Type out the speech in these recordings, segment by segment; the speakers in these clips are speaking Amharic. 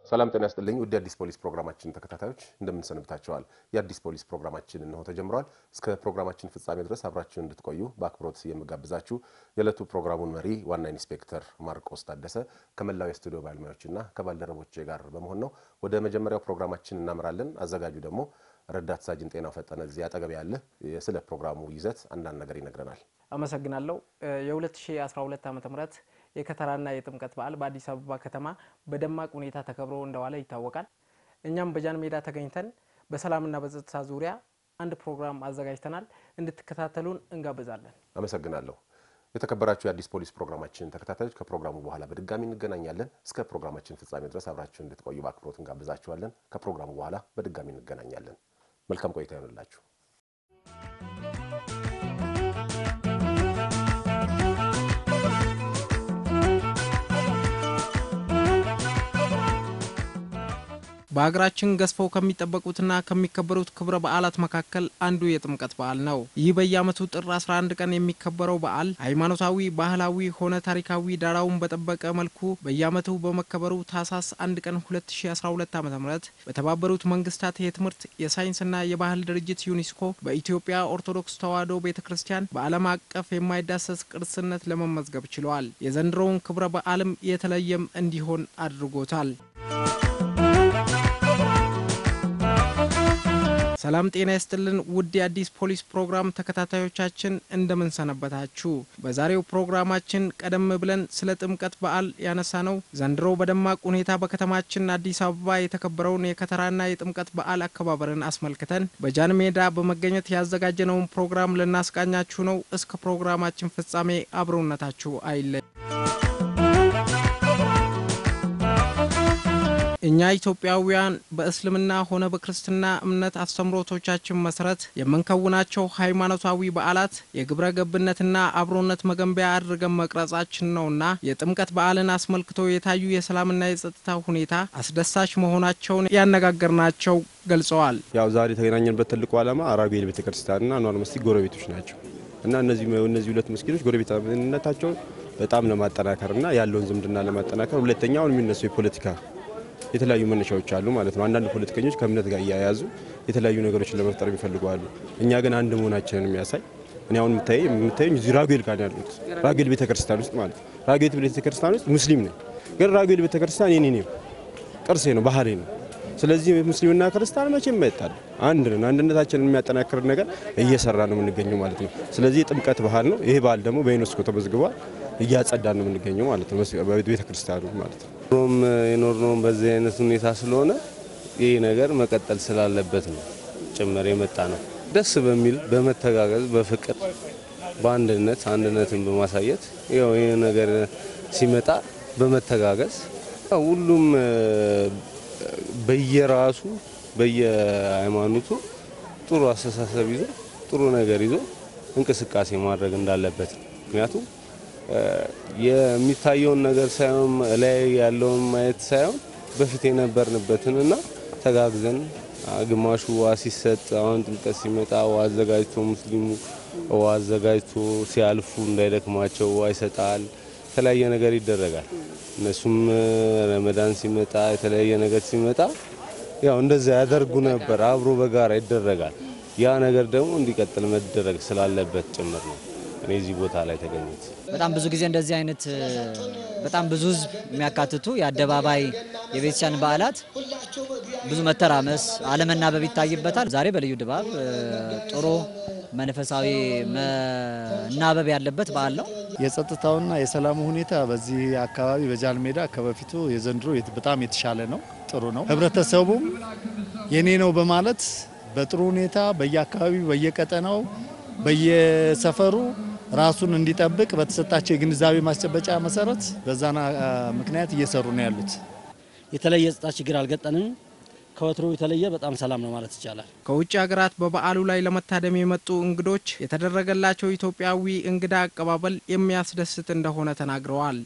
ሰላም ጤና ያስጥልኝ። ውድ የአዲስ ፖሊስ ፕሮግራማችን ተከታታዮች እንደምን ሰንብታችኋል? የአዲስ ፖሊስ ፕሮግራማችን እነሆ ተጀምሯል። እስከ ፕሮግራማችን ፍጻሜ ድረስ አብራችሁን እንድትቆዩ በአክብሮት የምጋብዛችሁ የዕለቱ ፕሮግራሙን መሪ ዋና ኢንስፔክተር ማርቆስ ታደሰ ከመላው የስቱዲዮ ባለሙያዎችና ከባልደረቦቼ ጋር በመሆን ነው። ወደ መጀመሪያው ፕሮግራማችን እናምራለን። አዘጋጁ ደግሞ ረዳት ሳጅን ጤናው ፈጠነ እዚህ አጠገብ ያለ ስለ ፕሮግራሙ ይዘት አንዳንድ ነገር ይነግረናል። አመሰግናለሁ። የ2012 ዓ ም የከተራና የጥምቀት በዓል በአዲስ አበባ ከተማ በደማቅ ሁኔታ ተከብሮ እንደዋለ ይታወቃል። እኛም በጃን ሜዳ ተገኝተን በሰላምና በጸጥታ ዙሪያ አንድ ፕሮግራም አዘጋጅተናል። እንድትከታተሉን እንጋብዛለን። አመሰግናለሁ። የተከበራችሁ የአዲስ ፖሊስ ፕሮግራማችን ተከታታዮች ከፕሮግራሙ በኋላ በድጋሚ እንገናኛለን። እስከ ፕሮግራማችን ፍጻሜ ድረስ አብራችሁን እንድትቆዩ በአክብሮት እንጋብዛችኋለን። ከፕሮግራሙ በኋላ በድጋሚ እንገናኛለን። መልካም ቆይታ ይሆንላችሁ። በሀገራችን ገዝፈው ከሚጠበቁትና ከሚከበሩት ክብረ በዓላት መካከል አንዱ የጥምቀት በዓል ነው። ይህ በየዓመቱ ጥር 11 ቀን የሚከበረው በዓል ሃይማኖታዊ፣ ባህላዊ ሆነ ታሪካዊ ዳራውን በጠበቀ መልኩ በየዓመቱ በመከበሩ ታህሳስ 1 ቀን 2012 ዓ ም በተባበሩት መንግስታት የትምህርት የሳይንስና የባህል ድርጅት ዩኔስኮ በኢትዮጵያ ኦርቶዶክስ ተዋሕዶ ቤተ ክርስቲያን በዓለም አቀፍ የማይዳሰስ ቅርስነት ለመመዝገብ ችለዋል። የዘንድሮውን ክብረ በዓልም የተለየም እንዲሆን አድርጎታል። ሰላም ጤና ይስጥልን ውድ የአዲስ ፖሊስ ፕሮግራም ተከታታዮቻችን እንደምን ሰነበታችሁ? በዛሬው ፕሮግራማችን ቀደም ብለን ስለ ጥምቀት በዓል ያነሳ ነው ዘንድሮ በደማቅ ሁኔታ በከተማችን አዲስ አበባ የተከበረውን የከተራና የጥምቀት በዓል አከባበርን አስመልክተን በጃን ሜዳ በመገኘት ያዘጋጀነውን ፕሮግራም ልናስቃኛችሁ ነው። እስከ ፕሮግራማችን ፍጻሜ አብሮነታችሁ አይለይ። እኛ ኢትዮጵያውያን በእስልምና ሆነ በክርስትና እምነት አስተምሮቶቻችን መሰረት የምንከውናቸው ሃይማኖታዊ በዓላት የግብረ ገብነትና አብሮነት መገንቢያ አድርገን መቅረጻችን ነውና የጥምቀት በዓልን አስመልክቶ የታዩ የሰላምና የጸጥታ ሁኔታ አስደሳች መሆናቸውን ያነጋገርናቸው ገልጸዋል። ያው ዛሬ የተገናኘንበት ትልቁ ዓላማ አራጉኤል ቤተክርስቲያንና አንዋር መስጊድ ጎረቤቶች ናቸው እና እነዚህ እነዚህ ሁለት መስጊዶች ጎረቤትነታቸውን በጣም ለማጠናከርና ያለውን ዝምድና ለማጠናከር ሁለተኛውን የሚነሱ የፖለቲካ የተለያዩ መነሻዎች አሉ ማለት ነው። አንዳንድ ፖለቲከኞች ከእምነት ጋር እያያዙ የተለያዩ ነገሮችን ለመፍጠር የሚፈልጉ አሉ። እኛ ግን አንድ መሆናችንን የሚያሳይ እኔ አሁን የምታየኝ እዚህ ራጉኤል ጋር ያሉት ራጉኤል ቤተክርስቲያን ውስጥ ማለት ነው። ራጉኤል ቤተክርስቲያን ውስጥ ሙስሊም ነኝ፣ ግን ራጉኤል ቤተክርስቲያን የኔ ነው፣ ቅርሴ ነው፣ ባህሌ ነው። ስለዚህ ሙስሊምና ክርስቲያን መቼም አይጣል፣ አንድ ነን። አንድነታችንን የሚያጠናክር ነገር እየሰራ ነው የምንገኘው ማለት ነው። ስለዚህ የጥምቀት ባህል ነው። ይሄ ባህል ደግሞ በዩኔስኮ ተመዝግቧል። እያጸዳ ነው የምንገኘው ማለት ነው፣ ቤተ ክርስቲያኑ ማለት ነው። ሮም የኖርነውም በዚህ አይነት ሁኔታ ስለሆነ ይህ ነገር መቀጠል ስላለበት ነው ጭምር የመጣ ነው። ደስ በሚል በመተጋገዝ በፍቅር በአንድነት አንድነትን በማሳየት ያው ይህ ነገር ሲመጣ በመተጋገዝ ሁሉም በየራሱ በየሃይማኖቱ ጥሩ አስተሳሰብ ይዞ ጥሩ ነገር ይዞ እንቅስቃሴ ማድረግ እንዳለበት ነው። ምክንያቱም የሚታየውን ነገር ሳይሆን ላይ ያለውን ማየት ሳይሆን በፊት የነበርንበትን እና ተጋግዘን ግማሹ ውሃ ሲሰጥ አሁን ጥምቀት ሲመጣ ውሃ አዘጋጅቶ ሙስሊሙ ውሃ አዘጋጅቶ ሲያልፉ እንዳይደክማቸው ውሃ ይሰጣል። የተለያየ ነገር ይደረጋል። እነሱም ረመዳን ሲመጣ የተለያየ ነገር ሲመጣ ያው እንደዛ ያደርጉ ነበር። አብሮ በጋራ ይደረጋል። ያ ነገር ደግሞ እንዲቀጥል መደረግ ስላለበት ጭምር ነው እኔ እዚህ ቦታ ላይ ተገኘት። በጣም ብዙ ጊዜ እንደዚህ አይነት በጣም ብዙ ሕዝብ የሚያካትቱ የአደባባይ የቤተክርስቲያን በዓላት ብዙ መተራመስ፣ አለመናበብ ይታይበታል። ዛሬ በልዩ ድባብ ጥሩ መንፈሳዊ መናበብ ያለበት በዓል ነው። የጸጥታውና የሰላሙ ሁኔታ በዚህ አካባቢ በጃን ሜዳ ከበፊቱ የዘንድሮ በጣም የተሻለ ነው፣ ጥሩ ነው። ህብረተሰቡም የኔ ነው በማለት በጥሩ ሁኔታ በየአካባቢው በየቀጠናው በየሰፈሩ ራሱን እንዲጠብቅ በተሰጣቸው የግንዛቤ ማስጨበጫ መሰረት በዛና ምክንያት እየሰሩ ነው ያሉት። የተለየ የጸጥታ ችግር አልገጠንም። ከወትሮ የተለየ በጣም ሰላም ነው ማለት ይቻላል። ከውጭ ሀገራት በበዓሉ ላይ ለመታደም የመጡ እንግዶች የተደረገላቸው ኢትዮጵያዊ እንግዳ አቀባበል የሚያስደስት እንደሆነ ተናግረዋል።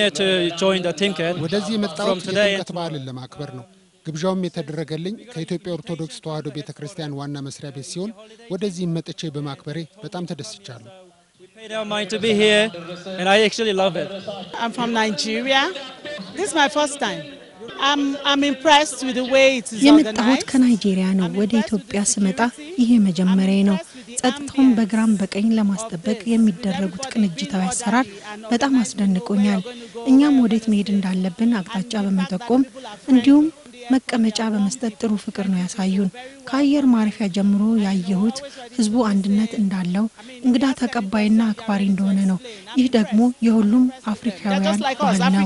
ወደዚህ የመጣሁት የጥምቀት በዓልን ለማክበር ነው። ግብዣውም የተደረገልኝ ከኢትዮጵያ ኦርቶዶክስ ተዋሕዶ ቤተ ክርስቲያን ዋና መስሪያ ቤት ሲሆን ወደዚህም መጥቼ በማክበሬ በጣም ተደስቻለሁ። paid our mind to be here, and I actually love it. I'm from Nigeria. This is my first time. የመጣሁት ከናይጄሪያ ነው። ወደ ኢትዮጵያ ስመጣ ይሄ መጀመሪያ ነው። ጸጥታውን በግራም በቀኝ ለማስጠበቅ የሚደረጉት ቅንጅታዊ አሰራር በጣም አስደንቆኛል። እኛም ወዴት መሄድ እንዳለብን አቅጣጫ በመጠቆም እንዲሁም መቀመጫ በመስጠት ጥሩ ፍቅር ነው ያሳዩን። ከአየር ማረፊያ ጀምሮ ያየሁት ህዝቡ አንድነት እንዳለው እንግዳ ተቀባይና አክባሪ እንደሆነ ነው። ይህ ደግሞ የሁሉም አፍሪካውያን ባህል ነው።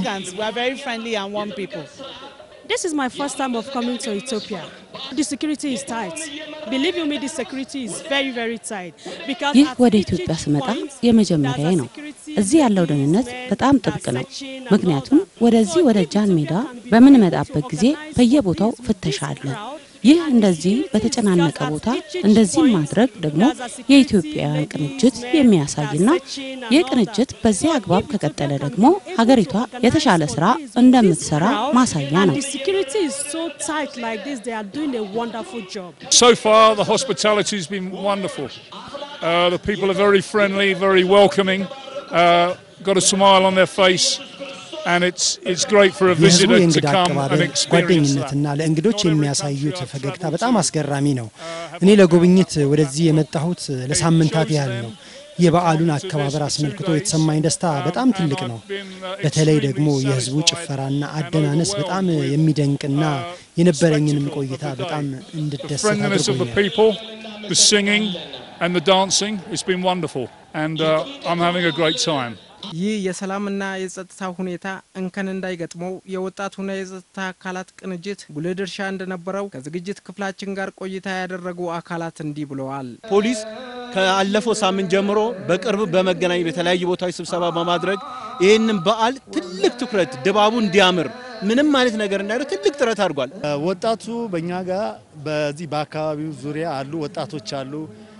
This is my first time of coming to Ethiopia. The security is tight. Believe you me, the security is very, very tight. Because ይህ at ወደ each ኢትዮጵያ ስመጣ point, የመጀመሪያዬ ነው። እዚህ ያለው ደህንነት በጣም ጥብቅ ነው። ምክንያቱም ወደዚህ ወደ ጃን ሜዳ በምንመጣበት ጊዜ በየቦታው ፍተሻ አለ። ይህ እንደዚህ በተጨናነቀ ቦታ እንደዚህ ማድረግ ደግሞ የኢትዮጵያውያን ቅንጅት የሚያሳይና ይህ ቅንጅት በዚህ አግባብ ከቀጠለ ደግሞ ሀገሪቷ የተሻለ ስራ እንደምትሰራ ማሳያ and ነው። the security is so tight like this, they are doing a wonderful job. So far, the hospitality has been wonderful. Uh, the people are very friendly, very welcoming, uh, got a smile on their face, and it's, it's great for a የህዝቡ visitor to የእንግዳ come and አቀባበል experience that. ጓደኝነትና ለእንግዶች የሚያሳዩት ፈገግታ በጣም አስገራሚ ነው። እኔ ለጉብኝት ወደዚህ የመጣሁት ለሳምንታት ያህል ነው። የበዓሉን አከባበር አስመልክቶ የተሰማኝ ደስታ በጣም ትልቅ ነው። በተለይ ደግሞ የህዝቡ ጭፈራና አደናነስ በጣም የሚደንቅና የነበረኝንም ቆይታ በጣም እንድደሰት friendliness of the አድርጎኛል። people, the singing and the dancing, it's been wonderful. And uh, I'm having a great time. ይህ የሰላምና የጸጥታ ሁኔታ እንከን እንዳይገጥመው የወጣቱና የጸጥታ አካላት ቅንጅት ጉልህ ድርሻ እንደነበረው ከዝግጅት ክፍላችን ጋር ቆይታ ያደረጉ አካላት እንዲህ ብለዋል። ፖሊስ ካለፈው ሳምንት ጀምሮ በቅርብ በመገናኘት በተለያዩ ቦታዎች ስብሰባ በማድረግ ይህንን በዓል ትልቅ ትኩረት ድባቡ እንዲያምር ምንም አይነት ነገር እንዳይለው ትልቅ ጥረት አድርጓል። ወጣቱ በእኛ ጋር በዚህ በአካባቢው ዙሪያ አሉ ወጣቶች አሉ።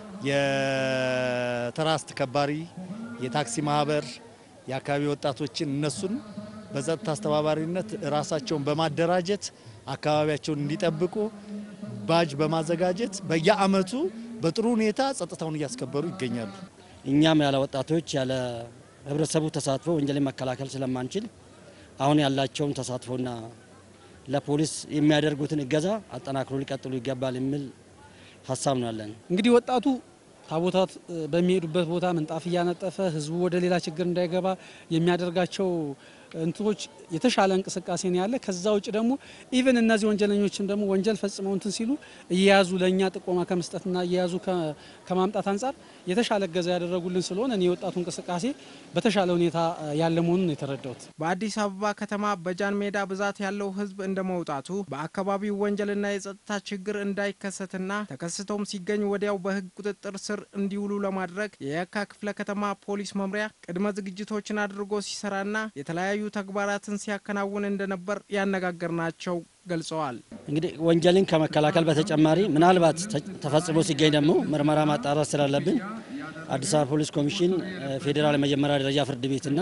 የተራ አስተባባሪ፣ የታክሲ ማህበር፣ የአካባቢ ወጣቶችን እነሱን በጸጥታ አስተባባሪነት ራሳቸውን በማደራጀት አካባቢያቸውን እንዲጠብቁ ባጅ በማዘጋጀት በየአመቱ በጥሩ ሁኔታ ጸጥታውን እያስከበሩ ይገኛሉ። እኛም ያለ ወጣቶች ያለ ህብረተሰቡ ተሳትፎ ወንጀልን መከላከል ስለማንችል አሁን ያላቸውን ተሳትፎና ለፖሊስ የሚያደርጉትን እገዛ አጠናክሮ ሊቀጥሉ ይገባል የሚል ሀሳብ ነው ያለን። እንግዲህ ወጣቱ ታቦታት እ፣ በሚሄዱበት ቦታ ምንጣፍ እያነጠፈ ህዝቡ ወደ ሌላ ችግር እንዳይገባ የሚያደርጋቸው እንትኖች የተሻለ እንቅስቃሴ ነው ያለ። ከዛ ውጭ ደግሞ ኢቨን እነዚህ ወንጀለኞችም ደግሞ ወንጀል ፈጽመው እንትን ሲሉ እየያዙ ለእኛ ጥቆማ ከመስጠትና እየያዙ ከ- ከማምጣት አንጻር የተሻለ እገዛ ያደረጉልን ስለሆነ እኔ የወጣቱ እንቅስቃሴ በተሻለ ሁኔታ እ፣ ያለ መሆኑን ነው የተረዳሁት። በአዲስ አበባ ከተማ በጃን ሜዳ ብዛት ያለው ህዝብ እንደ መውጣቱ በአካባቢው ወንጀልና የጸጥታ ችግር እንዳይከሰትና ተከስቶም ሲገኝ ወዲያው በህግ ቁጥጥር ስር እንዲውሉ ለማድረግ የየካ ክፍለ ከተማ ፖሊስ መምሪያ ቅድመ ዝግጅቶችን አድርጎ ሲሰራና የተለያዩ ተግባራትን ሲያከናውን እንደነበር ያነጋገርናቸው ገልጸዋል። እንግዲህ ወንጀልን ከመከላከል በተጨማሪ ምናልባት ተ- ተፈጽሞ ሲገኝ ደግሞ ምርመራ ማጣራት ስላለብን አዲስ አበባ ፖሊስ ኮሚሽን፣ እ፣ ፌዴራል የመጀመሪያ ደረጃ ፍርድ ቤትና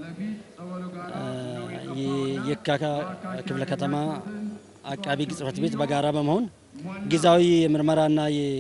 እ፣ የየካ ክፍለ ከተማ አቃቢ ሕግ ጽሕፈት ቤት በጋራ በመሆን ጊዜያዊ የምርመራና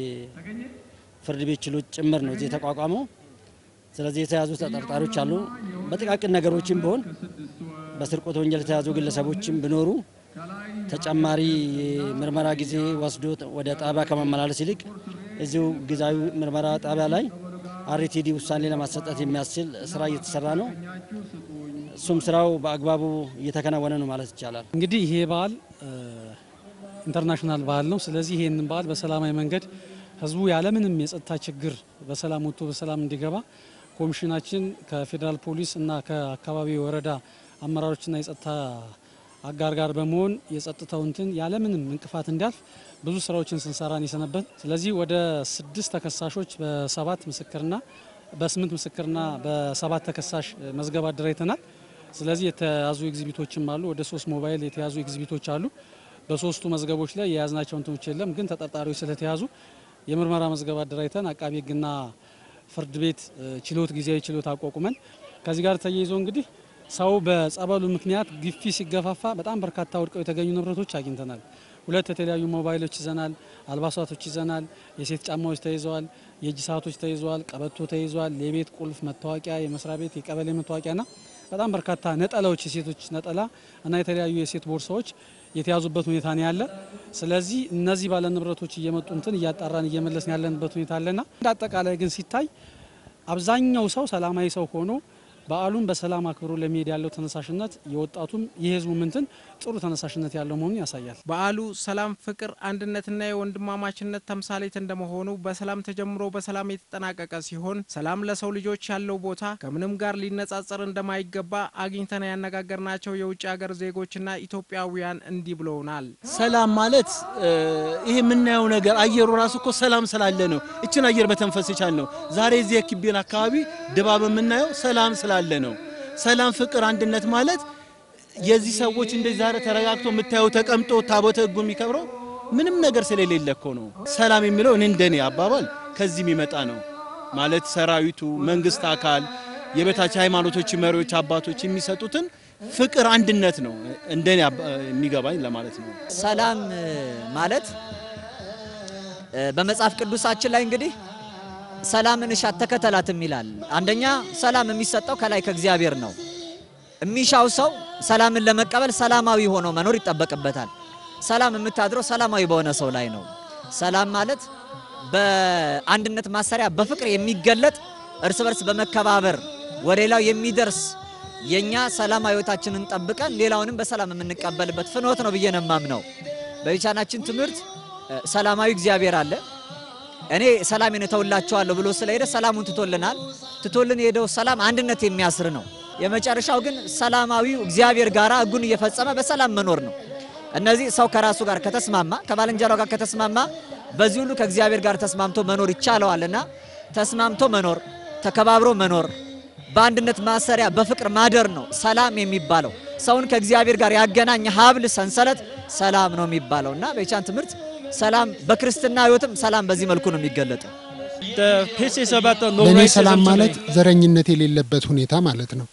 የፍርድ ቤት ችሎት ጭምር ነው እዚህ የተቋቋመው። ስለዚህ የተያዙ ተጠርጣሪዎች አሉ። በጥቃቅን ነገሮችም ቢሆን በስርቆት ወንጀል የተያዙ ግለሰቦችም ቢኖሩ ተጨማሪ የምርመራ ጊዜ ወስዶ ወደ ጣቢያ ከማመላለስ ይልቅ እዚሁ ጊዜያዊ ምርመራ ጣቢያ ላይ አርቲዲ ውሳኔ ለማሰጠት የሚያስችል ስራ እየተሰራ ነው። እሱም ስራው በአግባቡ እየተከናወነ ነው ማለት ይቻላል። እንግዲህ ይሄ በዓል እ፣ ኢንተርናሽናል በዓል ነው። ስለዚህ ይህንን በዓል በሰላማዊ መንገድ ህዝቡ ያለምንም የጸጥታ ችግር በሰላም ወጥቶ በሰላም እንዲገባ ኮሚሽናችን ከፌዴራል ፖሊስ እና ከአካባቢ ወረዳ አመራሮችና የጸጥታ አጋር ጋር በመሆን የጸጥታው እንትን ያለምንም እንቅፋት እንዲያልፍ ብዙ ስራዎችን ስንሰራን የሰነበት። ስለዚህ ወደ ስድስት ተከሳሾች በሰባት ምስክርና በስምንት ምስክርና በሰባት ተከሳሽ መዝገብ አደራጅተናል። ስለዚህ የተያዙ ኤግዚቢቶችም አሉ። ወደ ሶስት ሞባይል የተያዙ ኤግዚቢቶች አሉ። በሶስቱ መዝገቦች ላይ የያዝናቸው እንትኖች የለም፣ ግን ተጠርጣሪዎች ስለተያዙ የምርመራ መዝገብ አደራጅተን አቃቢ ሕግና ፍርድ ቤት እ፣ ችሎት ጊዜያዊ ችሎት አቋቁመን ከዚህ ጋር ተያይዞ እንግዲህ ሰው በጸበሉ ምክንያት ግፊ ሲገፋፋ በጣም በርካታ ወድቀው የተገኙ ንብረቶች አግኝተናል። ሁለት የተለያዩ ሞባይሎች ይዘናል፣ አልባሳቶች ይዘናል፣ የሴት ጫማዎች ተይዘዋል፣ የእጅ ሰዓቶች ተይዘዋል፣ ቀበቶ ተይዘዋል፣ የቤት ቁልፍ፣ መታወቂያ፣ የመስሪያ ቤት የቀበሌ መታወቂያና በጣም በርካታ ነጠላዎች፣ የሴቶች ነጠላ እና የተለያዩ የሴት ቦርሳዎች የተያዙበት ሁኔታ ነው ያለ። ስለዚህ እነዚህ ባለ ንብረቶች እየመጡ እንትን እያጣራን እየመለስን ያለንበት ሁኔታ አለና እንደ አጠቃላይ ግን ሲታይ አብዛኛው ሰው ሰላማዊ ሰው ሆኖ በዓሉን በሰላም አክብሮ ለመሄድ ያለው ተነሳሽነት የወጣቱም የህዝቡ ምንትን ጥሩ ተነሳሽነት ያለው መሆኑን ያሳያል። በዓሉ ሰላም፣ ፍቅር፣ አንድነትና የወንድማማችነት ተምሳሌት እንደመሆኑ በሰላም ተጀምሮ በሰላም የተጠናቀቀ ሲሆን ሰላም ለሰው ልጆች ያለው ቦታ ከምንም ጋር ሊነጻጸር እንደማይገባ አግኝተን ያነጋገርናቸው የውጭ ሀገር ዜጎችና ኢትዮጵያውያን እንዲህ ብለውናል። ሰላም ማለት ይሄ የምናየው ነገር አየሩ ራሱ እኮ ሰላም ስላለ ነው። እችን አየር መተንፈስ የቻል ነው። ዛሬ እዚህ የኪቤን አካባቢ ድባብ የምናየው ሰላም ስላለ ነው። ሰላም፣ ፍቅር፣ አንድነት ማለት የዚህ ሰዎች እንደዚህ ዛሬ ተረጋግቶ የምታየው ተቀምጦ ታቦተ ሕጉ የሚከብረው ምንም ነገር ስለሌለ እኮ ነው። ሰላም የሚለው እኔ እንደኔ አባባል ከዚህ የሚመጣ ነው ማለት ሰራዊቱ፣ መንግስት አካል፣ የበታች ሃይማኖቶች መሪዎች፣ አባቶች የሚሰጡትን ፍቅር፣ አንድነት ነው እንደኔ የሚገባኝ ለማለት ነው። ሰላም ማለት በመጽሐፍ ቅዱሳችን ላይ እንግዲህ ሰላምን እሻት ተከተላትም ይላል። አንደኛ ሰላም የሚሰጠው ከላይ ከእግዚአብሔር ነው። የሚሻው ሰው ሰላምን ለመቀበል ሰላማዊ ሆኖ መኖር ይጠበቅበታል። ሰላም የምታድረው ሰላማዊ በሆነ ሰው ላይ ነው። ሰላም ማለት በአንድነት ማሰሪያ በፍቅር የሚገለጥ እርስ በርስ በመከባበር ወደ ሌላው የሚደርስ የኛ ሰላማዊ ህይወታችንን ጠብቀን ሌላውንም በሰላም የምንቀበልበት ፍኖት ነው ብዬ ነው የማምነው። በቤቻናችን ትምህርት ሰላማዊ እግዚአብሔር አለ እኔ ሰላሜን እተውላችኋለሁ ብሎ ስለሄደ ሰላሙን ትቶልናል። ትቶልን የሄደው ሰላም አንድነት የሚያስር ነው። የመጨረሻው ግን ሰላማዊው እግዚአብሔር ጋር ህጉን እየፈጸመ በሰላም መኖር ነው። እነዚህ ሰው ከራሱ ጋር ከተስማማ ከባልንጀራው ጋር ከተስማማ በዚህ ሁሉ ከእግዚአብሔር ጋር ተስማምቶ መኖር ይቻለዋልና ተስማምቶ መኖር፣ ተከባብሮ መኖር፣ በአንድነት ማሰሪያ በፍቅር ማደር ነው ሰላም የሚባለው። ሰውን ከእግዚአብሔር ጋር ያገናኝ ሀብል ሰንሰለት ሰላም ነው የሚባለው እና በቻን ትምህርት ሰላም በክርስትና ህይወትም ሰላም በዚህ መልኩ ነው የሚገለጠው። ለእኔ ሰላም ማለት ዘረኝነት የሌለበት ሁኔታ ማለት ነው።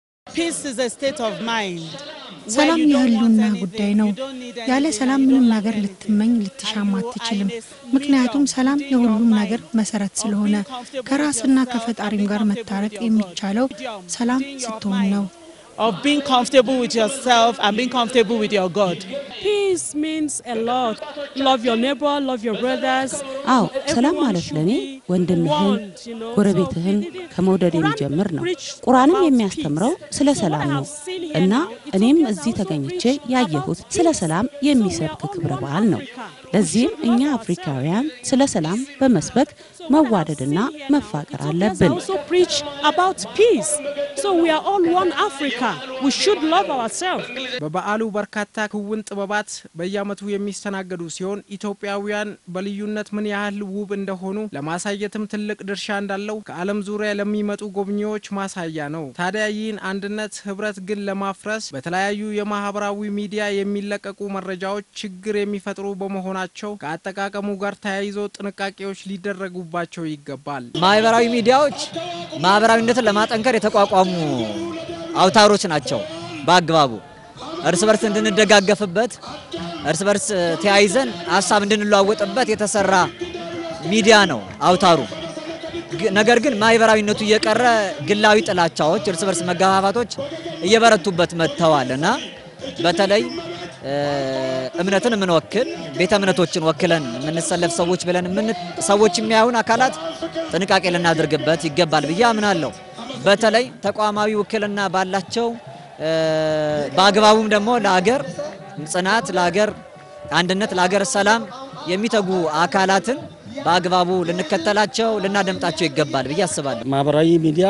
ሰላም የህልውና ጉዳይ ነው። ያለ ሰላም ምንም ነገር ልትመኝ ልትሻማ አትችልም። ምክንያቱም ሰላም የሁሉም ነገር መሰረት ስለሆነ ከራስና ከፈጣሪም ጋር መታረቅ የሚቻለው ሰላም ስትሆን ነው። of being comfortable with yourself and being comfortable with your God. Peace means a lot. Love your neighbor, love your brothers. አዎ ሰላም ማለት ለእኔ ወንድምህን ጎረቤትህን ከመውደድ የሚጀምር ነው። ቁርአንም የሚያስተምረው ስለ ሰላም ነው እና እኔም እዚህ ተገኝቼ ያየሁት ስለ ሰላም የሚሰብክ ክብረ በዓል ነው። ለዚህም እኛ አፍሪካውያን ስለ ሰላም በመስበክ መዋደድና መፋቀር አለብን። also preach about peace. So we are all one Africa. We should love ourselves. በበዓሉ በርካታ ክውን ጥበባት በየዓመቱ የሚስተናገዱ ሲሆን ኢትዮጵያውያን በልዩነት ምን ያህል ውብ እንደሆኑ ለማሳየትም ትልቅ ድርሻ እንዳለው ከዓለም ዙሪያ ለሚመጡ ጎብኚዎች ማሳያ ነው። ታዲያ ይህን አንድነት ህብረት ግን ለማፍረስ በተለያዩ የማህበራዊ ሚዲያ የሚለቀቁ መረጃዎች ችግር የሚፈጥሩ በመሆናቸው ከአጠቃቀሙ ጋር ተያይዞ ጥንቃቄዎች ሊደረጉባቸው ይገባል። ማህበራዊ ሚዲያዎች ማህበራዊነትን ለማጠንከር የተቋቋሙ አውታሮች ናቸው። በአግባቡ እርስ በርስ እንድንደጋገፍበት እርስ በርስ ተያይዘን ሀሳብ እንድንለዋወጥበት የተሰራ ሚዲያ ነው አውታሩ። ነገር ግን ማህበራዊነቱ እየቀረ ግላዊ ጥላቻዎች፣ እርስ በርስ መገፋፋቶች እየበረቱበት መጥተዋል እና በተለይ እምነትን የምንወክል ቤተ እምነቶችን ወክለን የምንሰለፍ ሰዎች ብለን ሰዎች የሚያዩን አካላት ጥንቃቄ ልናደርግበት ይገባል ብዬ አምናለሁ። በተለይ ተቋማዊ ውክልና ባላቸው በአግባቡም ደግሞ ለሀገር ጽናት፣ ለሀገር አንድነት፣ ለሀገር ሰላም የሚተጉ አካላትን በአግባቡ ልንከተላቸው ልናደምጣቸው ይገባል ብዬ አስባለሁ። ማህበራዊ ሚዲያ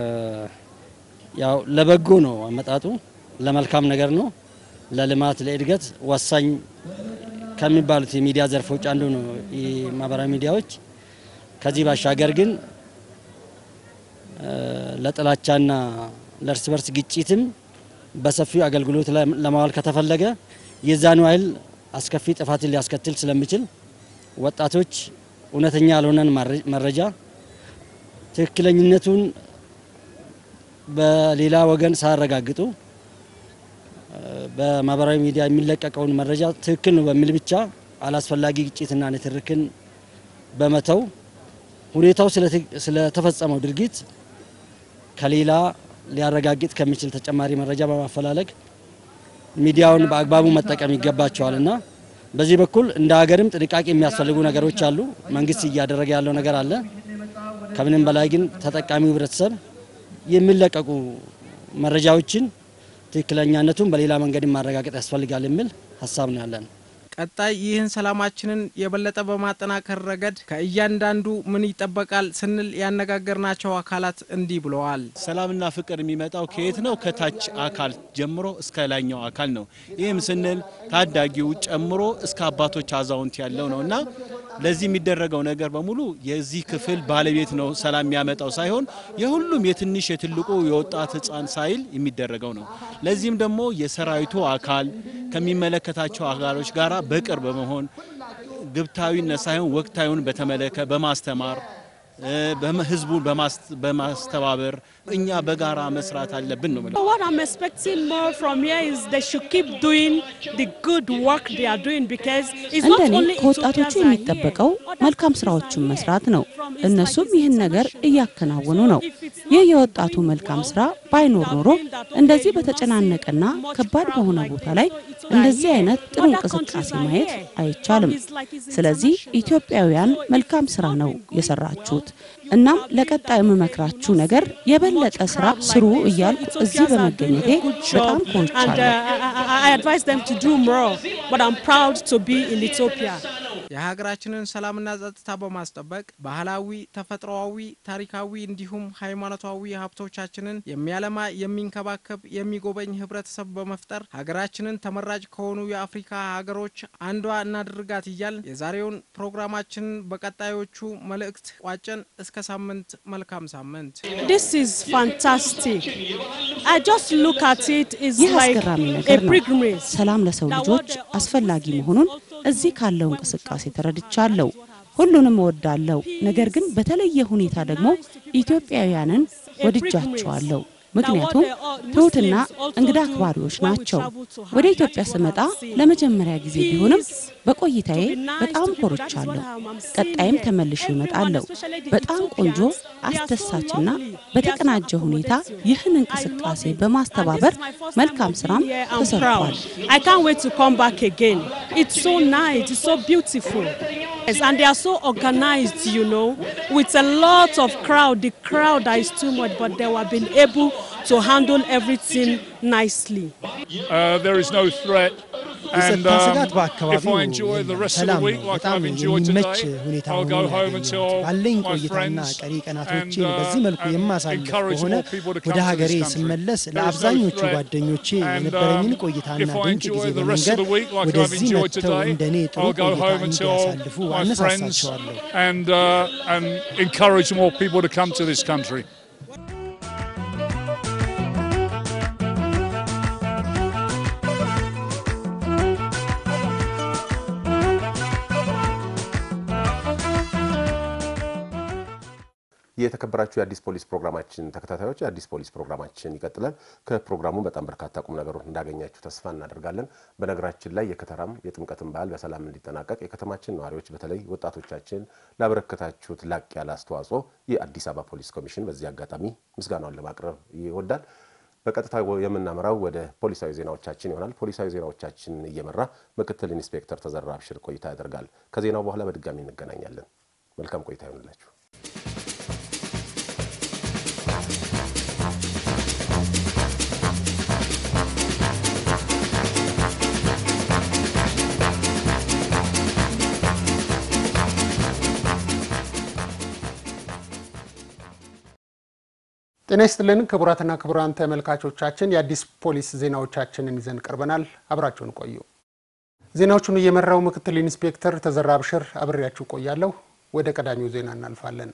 ያው ለበጎ ነው አመጣጡ፣ ለመልካም ነገር ነው፣ ለልማት ለእድገት ወሳኝ ከሚባሉት የሚዲያ ዘርፎች አንዱ ነው ማህበራዊ ሚዲያዎች። ከዚህ ባሻገር ግን ለጥላቻና ለእርስ በርስ ግጭትም በሰፊው አገልግሎት ለማዋል ከተፈለገ የዛኑ ያህል አስከፊ ጥፋትን ሊያስከትል ስለሚችል ወጣቶች እውነተኛ ያልሆነን መረጃ ትክክለኝነቱን በሌላ ወገን ሳያረጋግጡ በማህበራዊ ሚዲያ የሚለቀቀውን መረጃ ትክክል ነው በሚል ብቻ አላስፈላጊ ግጭትና ንትርክን በመተው ሁኔታው ስለተፈጸመው ድርጊት ከሌላ ሊያረጋግጥ ከሚችል ተጨማሪ መረጃ በማፈላለግ ሚዲያውን በአግባቡ መጠቀም ይገባቸዋል እና በዚህ በኩል እንደ ሀገርም ጥንቃቄ የሚያስፈልጉ ነገሮች አሉ። መንግስት እያደረገ ያለው ነገር አለ። ከምንም በላይ ግን ተጠቃሚው ህብረተሰብ የሚለቀቁ መረጃዎችን ትክክለኛነቱን በሌላ መንገድ ማረጋገጥ ያስፈልጋል የሚል ሀሳብ ነው ያለን። ቀጣይ ይህን ሰላማችንን የበለጠ በማጠናከር ረገድ ከእያንዳንዱ ምን ይጠበቃል ስንል ያነጋገርናቸው አካላት እንዲህ ብለዋል። ሰላምና ፍቅር የሚመጣው ከየት ነው? ከታች አካል ጀምሮ እስከ ላይኛው አካል ነው። ይህም ስንል ታዳጊው ጨምሮ እስከ አባቶች አዛውንት ያለው ነው እና ለዚህ የሚደረገው ነገር በሙሉ የዚህ ክፍል ባለቤት ነው ሰላም የሚያመጣው ሳይሆን የሁሉም የትንሽ የትልቁ የወጣት ህፃን ሳይል የሚደረገው ነው። ለዚህም ደግሞ የሰራዊቱ አካል ከሚመለከታቸው አካሎች ጋር በቅርብ በመሆን ግብታዊነት ሳይሆን ወቅታዊውን በተመለከ በማስተማር ህዝቡን በማስተባበር እኛ በጋራ መስራት አለብን ነው። What I'm expecting more from here is they should keep doing the good work they are doing because it's not እንደኔ only ከወጣቶቹ Ethiopians are የሚጠበቀው መልካም ስራዎችን መስራት ነው። እነሱም ይህን ነገር እያከናወኑ ነው። ይህ የወጣቱ መልካም ስራ ባይኖር ኖሮ እንደዚህ በተጨናነቀና ከባድ በሆነ ቦታ ላይ እንደዚህ አይነት ጥሩ እንቅስቃሴ ማየት አይቻልም። ስለዚህ ኢትዮጵያውያን መልካም ስራ ነው የሰራችሁት። እናም ለቀጣይ የምመክራችሁ ነገር የበለጠ ስራ ስሩ እያልኩ እዚህ በመገኘቴ በጣም and ኮርቻለሁ። uh, I, I advise them to do more. But I'm proud to be in Ethiopia. የሀገራችንን ሰላምና ጸጥታ በማስጠበቅ ባህላዊ፣ ተፈጥሮአዊ፣ ታሪካዊ እንዲሁም ሃይማኖታዊ ሀብቶቻችንን የሚያለማ የሚንከባከብ፣ የሚጎበኝ ህብረተሰብ በመፍጠር ሀገራችንን ተመራጭ ከሆኑ የአፍሪካ ሀገሮች አንዷ እናድርጋት እያል የዛሬውን ፕሮግራማችንን በቀጣዮቹ መልእክት ቋጨን። እስከ ሳምንት፣ መልካም ሳምንት። This is fantastic. I just look at it, it's ይህ like አስገራሚ a ነገር ነው። pilgrimage. ሰላም ለሰው ልጆች አስፈላጊ መሆኑን እዚህ ካለው እንቅስቃሴ ተረድቻለሁ። ሁሉንም እወዳለሁ። ነገር ግን በተለየ ሁኔታ ደግሞ ኢትዮጵያውያንን ወድጃቸዋለሁ። ምክንያቱም ትሁትና እንግዳ አክባሪዎች ናቸው። ወደ ኢትዮጵያ ስመጣ ለመጀመሪያ ጊዜ ቢሆንም በቆይታዬ በጣም ኮርቻለሁ። ቀጣይም ተመልሼ እመጣለሁ። በጣም ቆንጆ አስደሳችና በተቀናጀ ሁኔታ ይህን እንቅስቃሴ በማስተባበር መልካም ስራም Yeah, I'm ተሰርቷል። proud. I can't wait to come back again. It's so nice, it's so beautiful. Yes, and they are so organized, you know, with a lot of crowd. The crowd that is too much, but they have been able to handle everything nicely. Uh, there is no threat. And የጸጥታ ስጋት um, if በአካባቢው I enjoy the rest of the ሰላም week ነው። like በጣም I've enjoyed የሚመች today, ሁኔታ I'll ሆኖ go ነው home ያገኘሁት። until ባለኝ my ቆይታና friends ቀሪ and, ቀናቶችን uh, በዚህ መልኩ and የማሳልፍ encourage ከሆነ more people to come ወደ to ሀገሬ this country. ስመለስ There is no ለአብዛኞቹ threat. ጓደኞቼ And, የነበረኝን um, ቆይታና if I ድንቅ enjoy ጊዜ the rest of በመንገድ the week like I've ወደዚህ enjoyed መጥተው today, እንደኔ ጥሩ I'll go ቆይታ home until እንዲያሳልፉ my friends አነሳሳቸዋለሁ። and, uh, and encourage more people to come to this country. የተከበራችሁ የአዲስ ፖሊስ ፕሮግራማችን ተከታታዮች የአዲስ ፖሊስ ፕሮግራማችን ይቀጥላል። ከፕሮግራሙ በጣም በርካታ ቁም ነገሮች እንዳገኛችሁ ተስፋ እናደርጋለን። በነገራችን ላይ የከተራም የጥምቀትን በዓል በሰላም እንዲጠናቀቅ የከተማችን ነዋሪዎች በተለይ ወጣቶቻችን ላበረከታችሁት ላቅ ያለ አስተዋጽኦ የአዲስ አበባ ፖሊስ ኮሚሽን በዚህ አጋጣሚ ምስጋናውን ለማቅረብ ይወዳል። በቀጥታ የምናመራው ወደ ፖሊሳዊ ዜናዎቻችን ይሆናል። ፖሊሳዊ ዜናዎቻችንን እየመራ ምክትል ኢንስፔክተር ተዘራ አብሽር ቆይታ ያደርጋል። ከዜናው በኋላ በድጋሚ እንገናኛለን። መልካም ቆይታ ይሆንላችሁ። ጤና ይስጥልን ክቡራትና ክቡራን ተመልካቾቻችን የአዲስ ፖሊስ ዜናዎቻችንን ይዘን ቀርበናል። አብራችሁን ቆዩ። ዜናዎቹን እየመራው ምክትል ኢንስፔክተር ተዘራ አብሽር አብሬያችሁ ቆያለሁ። ወደ ቀዳሚው ዜና እናልፋለን።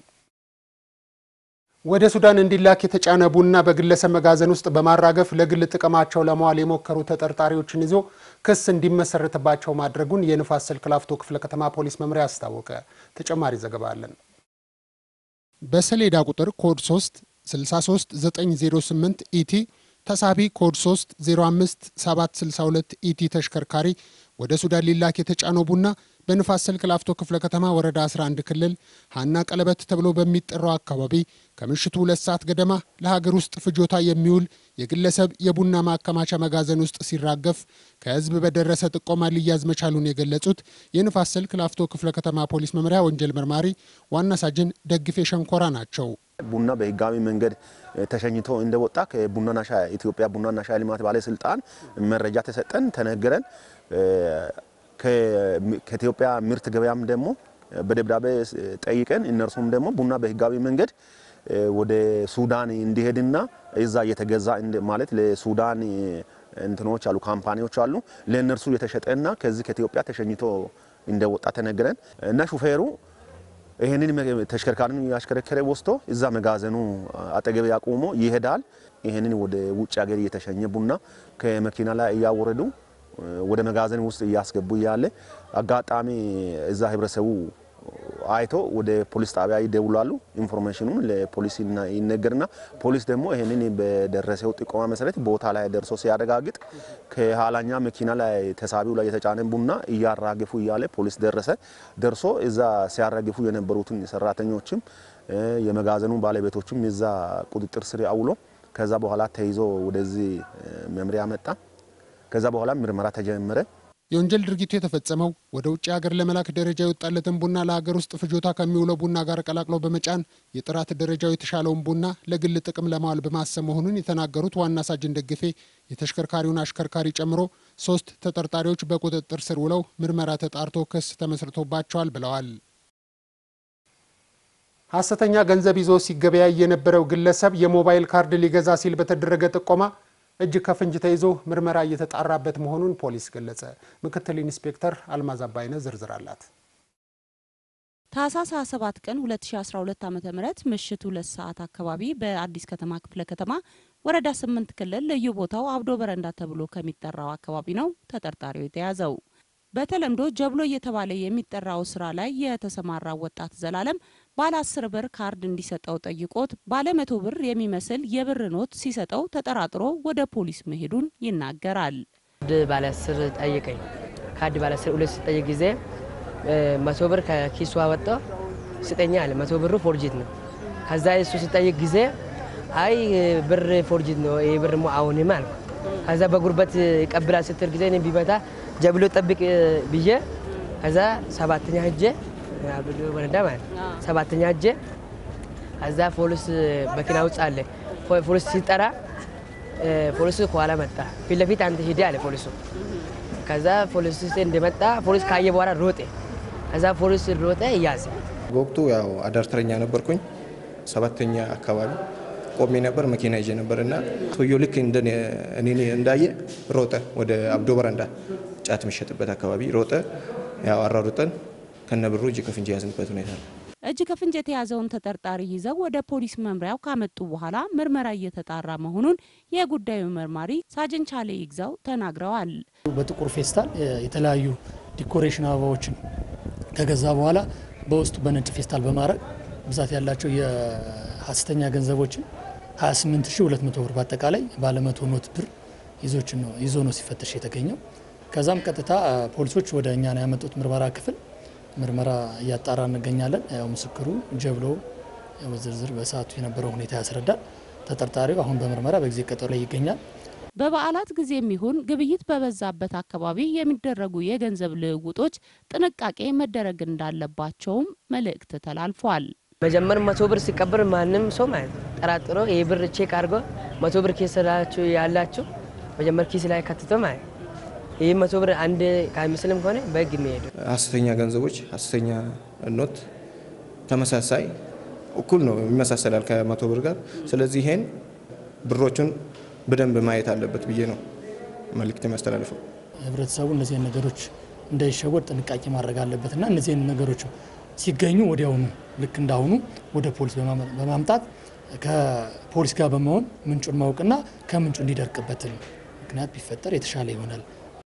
ወደ ሱዳን እንዲላክ የተጫነ ቡና በግለሰብ መጋዘን ውስጥ በማራገፍ ለግል ጥቅማቸው ለመዋል የሞከሩ ተጠርጣሪዎችን ይዞ ክስ እንዲመሰረትባቸው ማድረጉን የንፋስ ስልክ ላፍቶ ክፍለ ከተማ ፖሊስ መምሪያ አስታወቀ። ተጨማሪ ዘገባ አለን። በሰሌዳ ቁጥር ኮድ 3 63908 ኢቲ ተሳቢ ኮድ 3 05 762 ኢቲ ተሽከርካሪ ወደ ሱዳን ሊላክ የተጫነው ቡና በንፋስ ስልክ ላፍቶ ክፍለ ከተማ ወረዳ 11 ክልል ሀና ቀለበት ተብሎ በሚጠራው አካባቢ ከምሽቱ ሁለት ሰዓት ገደማ ለሀገር ውስጥ ፍጆታ የሚውል የግለሰብ የቡና ማከማቻ መጋዘን ውስጥ ሲራገፍ ከህዝብ በደረሰ ጥቆማ ሊያዝ መቻሉን የገለጹት የንፋስ ስልክ ላፍቶ ክፍለ ከተማ ፖሊስ መምሪያ ወንጀል መርማሪ ዋና ሳጅን ደግፌ ሸንኮራ ናቸው። ቡና በህጋዊ መንገድ ተሸኝቶ እንደወጣ ከቡናና ሻይ ኢትዮጵያ ቡናና ሻይ ልማት ባለስልጣን መረጃ ተሰጠን፣ ተነገረን። ከኢትዮጵያ ምርት ገበያም ደግሞ በደብዳቤ ጠይቀን እነርሱም ደግሞ ቡና በህጋዊ መንገድ ወደ ሱዳን እንዲሄድና እዛ እየተገዛ ማለት ለሱዳን እንትኖች አሉ ካምፓኒዎች አሉ ለእነርሱ የተሸጠና ከዚህ ከኢትዮጵያ ተሸኝቶ እንደወጣ ተነገረን እና ሹፌሩ ይህንን ተሽከርካሪን ያሽከረከረ ወስቶ እዛ መጋዘኑ አጠገብ ያቆሞ ይሄዳል። ይህንን ወደ ውጭ ሀገር እየተሸኘ ቡና ከመኪና ላይ እያወረዱ ወደ መጋዘን ውስጥ እያስገቡ እያለ አጋጣሚ እዛ ህብረተሰቡ አይቶ ወደ ፖሊስ ጣቢያ ይደውላሉ። ኢንፎርሜሽኑም ለፖሊስ ይነገርና ፖሊስ ደግሞ ይህንን በደረሰው ጥቆማ መሰረት ቦታ ላይ ደርሶ ሲያረጋግጥ ከኋላኛ መኪና ላይ ተሳቢው ላይ የተጫነ ቡና እያራገፉ እያለ ፖሊስ ደረሰ። ደርሶ እዛ ሲያራግፉ የነበሩትን ሰራተኞችም የመጋዘኑ ባለቤቶችም የዛ ቁጥጥር ስር አውሎ ከዛ በኋላ ተይዞ ወደዚህ መምሪያ መጣ። ከዛ በኋላ ምርመራ ተጀመረ። የወንጀል ድርጊቱ የተፈጸመው ወደ ውጭ ሀገር ለመላክ ደረጃ የወጣለትን ቡና ለሀገር ውስጥ ፍጆታ ከሚውለው ቡና ጋር ቀላቅሎ በመጫን የጥራት ደረጃው የተሻለውን ቡና ለግል ጥቅም ለማዋል በማሰብ መሆኑን የተናገሩት ዋና ሳጅን ደግፌ የተሽከርካሪውን አሽከርካሪ ጨምሮ ሶስት ተጠርጣሪዎች በቁጥጥር ስር ውለው ምርመራ ተጣርቶ ክስ ተመስርቶባቸዋል ብለዋል። ሐሰተኛ ገንዘብ ይዞ ሲገበያይ የነበረው ግለሰብ የሞባይል ካርድ ሊገዛ ሲል በተደረገ ጥቆማ እጅ ከፍንጅ ተይዞ ምርመራ እየተጣራበት መሆኑን ፖሊስ ገለጸ። ምክትል ኢንስፔክተር አልማዝ አባይነ ዝርዝር አላት። ታህሳስ 27 ቀን 2012 ዓ ም ምሽት ሁለት ሰዓት አካባቢ በአዲስ ከተማ ክፍለ ከተማ ወረዳ 8 ክልል ልዩ ቦታው አብዶ በረንዳ ተብሎ ከሚጠራው አካባቢ ነው ተጠርጣሪው የተያዘው። በተለምዶ ጀብሎ እየተባለ የሚጠራው ስራ ላይ የተሰማራው ወጣት ዘላለም ባለ አስር ብር ካርድ እንዲሰጠው ጠይቆት ባለ መቶ ብር የሚመስል የብር ኖት ሲሰጠው ተጠራጥሮ ወደ ፖሊስ መሄዱን ይናገራል። ካርድ ባለ አስር ጠይቀኝ። ካርድ ባለ አስር ሁለት ሲጠይቅ ጊዜ መቶ ብር ከኪሱ አወጣ ስጠኛ አለ። መቶ ብሩ ፎርጂት ነው። ከዛ እሱ ሲጠይቅ ጊዜ አይ ብር ፎርጂት ነው ይህ ብር አሁንም አልኩ። ከዛ በጉርበት ይቀብላል ስትል ጊዜ እኔ ቢመታ ጀብሎ ጠብቅ ብዬ ከዛ ሰባተኛ ሄጄ ወረዳ ማለት ሰባተኛ ሄጄ ከዛ ፖሊስ መኪና ውስጥ አለ። ፖሊስ ሲጠራ ፖሊሱ ከኋላ መጣ። ፊት ለፊት አንተ ሂድ አለ ፖሊሱ። ከዛ ፖሊስ እንደመጣ ፖሊስ ካየ በኋላ ሮጤ። ከዛ ፖሊስ ሮጠ እያዘ። በወቅቱ ያው አዳር ተረኛ ነበርኩኝ። ሰባተኛ አካባቢ ቆሜ ነበር፣ መኪና ይዤ ነበር እና ሰውየው ልክ እኔ እንዳየ ሮጠ ወደ አብዶ በረንዳ ጫት የሚሸጥበት አካባቢ ሮጠ። ያው አራሩጠን ከነብሩ እጅ ከፍንጅ የያዝንበት ሁኔታ ነው። እጅ ከፍንጅ የተያዘውን ተጠርጣሪ ይዘው ወደ ፖሊስ መምሪያው ካመጡ በኋላ ምርመራ እየተጣራ መሆኑን የጉዳዩ መርማሪ ሳጅን ቻሌ ይግዛው ተናግረዋል። በጥቁር ፌስታል የተለያዩ ዲኮሬሽን አበባዎችን ከገዛ በኋላ በውስጡ በነጭ ፌስታል በማድረግ ብዛት ያላቸው የሀሰተኛ ገንዘቦችን 28200 ብር በአጠቃላይ ባለመቶ ኖት ብር ይዞ ነው ሲፈተሽ የተገኘው። ከዛም ቀጥታ ፖሊሶች ወደ እኛ ነው ያመጡት ምርመራ ክፍል ምርመራ እያጣራ እንገኛለን። ያው ምስክሩ ጀብሎ በዝርዝር በሰዓቱ የነበረው ሁኔታ ያስረዳል። ተጠርጣሪው አሁን በምርመራ በጊዜ ቀጠሮ ላይ ይገኛል። በበዓላት ጊዜም ይሁን ግብይት በበዛበት አካባቢ የሚደረጉ የገንዘብ ልውውጦች ጥንቃቄ መደረግ እንዳለባቸውም መልእክት ተላልፏል። መጀመር መቶ ብር ሲቀብር ማንም ሰው ማለት ነው ጠራጥሮ ይህ ብር ቼክ አድርጎ መቶ ብር ኪስ ላችሁ ያላችሁ መጀመር ኪስ ላይ ከትቶ ማለት ይህ መቶ ብር አንድ ከሚስልም ከሆነ በህግ የሚሄዱ ሀሰተኛ ገንዘቦች፣ ሀሰተኛ ኖት ተመሳሳይ እኩል ነው ይመሳሰላል ከመቶ ብር ጋር። ስለዚህ ይሄን ብሮቹን በደንብ ማየት አለበት ብዬ ነው መልእክት የሚያስተላልፈው። ህብረተሰቡ እነዚህን ነገሮች እንዳይሸወድ ጥንቃቄ ማድረግ አለበት እና እነዚህን ነገሮች ሲገኙ ወዲያውኑ ልክ እንዳሁኑ ወደ ፖሊስ በማምጣት ከፖሊስ ጋር በመሆን ምንጩን ማወቅና ከምንጩ እንዲደርቅበትን ምክንያት ቢፈጠር የተሻለ ይሆናል።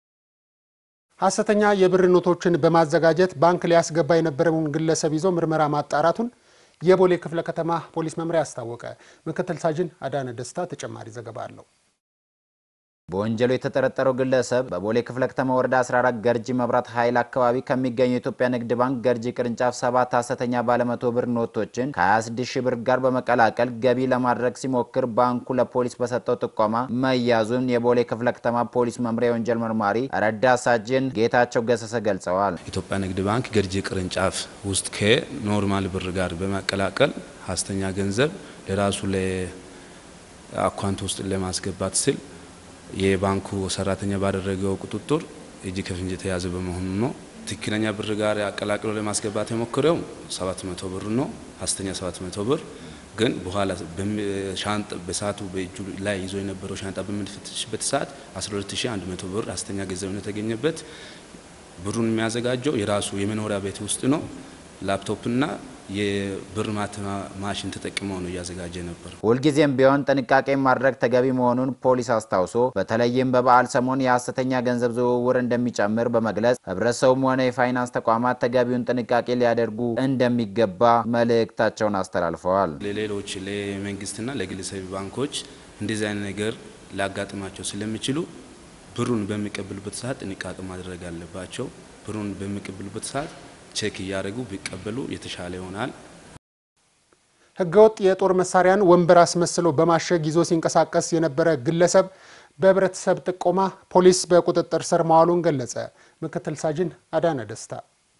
ሐሰተኛ የብር ኖቶችን በማዘጋጀት ባንክ ሊያስገባ የነበረውን ግለሰብ ይዞ ምርመራ ማጣራቱን የቦሌ ክፍለ ከተማ ፖሊስ መምሪያ አስታወቀ። ምክትል ሳጅን አዳነ ደስታ ተጨማሪ ዘገባ አለው። በወንጀሉ የተጠረጠረው ግለሰብ በቦሌ ክፍለ ከተማ ወረዳ 14 ገርጂ መብራት ኃይል አካባቢ ከሚገኘው የኢትዮጵያ ንግድ ባንክ ገርጂ ቅርንጫፍ ሰባት ሐሰተኛ ባለመቶ ብር ኖቶችን ከ26 ሺህ ብር ጋር በመቀላቀል ገቢ ለማድረግ ሲሞክር ባንኩ ለፖሊስ በሰጠው ጥቆማ መያዙን የቦሌ ክፍለ ከተማ ፖሊስ መምሪያ የወንጀል መርማሪ ረዳት ሳጅን ጌታቸው ገሰሰ ገልጸዋል። ኢትዮጵያ ንግድ ባንክ ገርጂ ቅርንጫፍ ውስጥ ከኖርማል ብር ጋር በመቀላቀል ሐሰተኛ ገንዘብ ለራሱ ለአካውንት ውስጥ ለማስገባት ስል የባንኩ ሰራተኛ ባደረገው ቁጥጥር እጅ ከፍንጅ የተያዘ በመሆኑ ነው። ትክክለኛ ብር ጋር አቀላቅሎ ለማስገባት የሞከረው 700 ብር ነው፣ ሐሰተኛ 700 ብር ግን በኋላ ሻንጣ በሰዓቱ በእጁ ላይ ይዞ የነበረው ሻንጣ በምንፈትሽበት ሰዓት 12100 ብር ሐሰተኛ ገንዘብ ነው የተገኘበት። ብሩን የሚያዘጋጀው የራሱ የመኖሪያ ቤት ውስጥ ነው። ላፕቶፕና የብር ማተማ ማሽን ተጠቅመው ነው እያዘጋጀ ነበር። ሁልጊዜም ቢሆን ጥንቃቄ ማድረግ ተገቢ መሆኑን ፖሊስ አስታውሶ በተለይም በበዓል ሰሞን የሐሰተኛ ገንዘብ ዝውውር እንደሚጨምር በመግለጽ ሕብረተሰቡም ሆነ የፋይናንስ ተቋማት ተገቢውን ጥንቃቄ ሊያደርጉ እንደሚገባ መልእክታቸውን አስተላልፈዋል። ለሌሎች ለመንግስትና ለግለሰብ ባንኮች እንደዚህ አይነት ነገር ሊያጋጥማቸው ስለሚችሉ ብሩን በሚቀበሉበት ሰዓት ጥንቃቄ ማድረግ አለባቸው። ብሩን በሚቀበሉበት ሰዓት ቼክ እያደረጉ ቢቀበሉ የተሻለ ይሆናል። ህገወጥ የጦር መሳሪያን ወንበር አስመስሎ በማሸግ ይዞ ሲንቀሳቀስ የነበረ ግለሰብ በህብረተሰብ ጥቆማ ፖሊስ በቁጥጥር ስር መዋሉን ገለጸ። ምክትል ሳጅን አዳነ ደስታ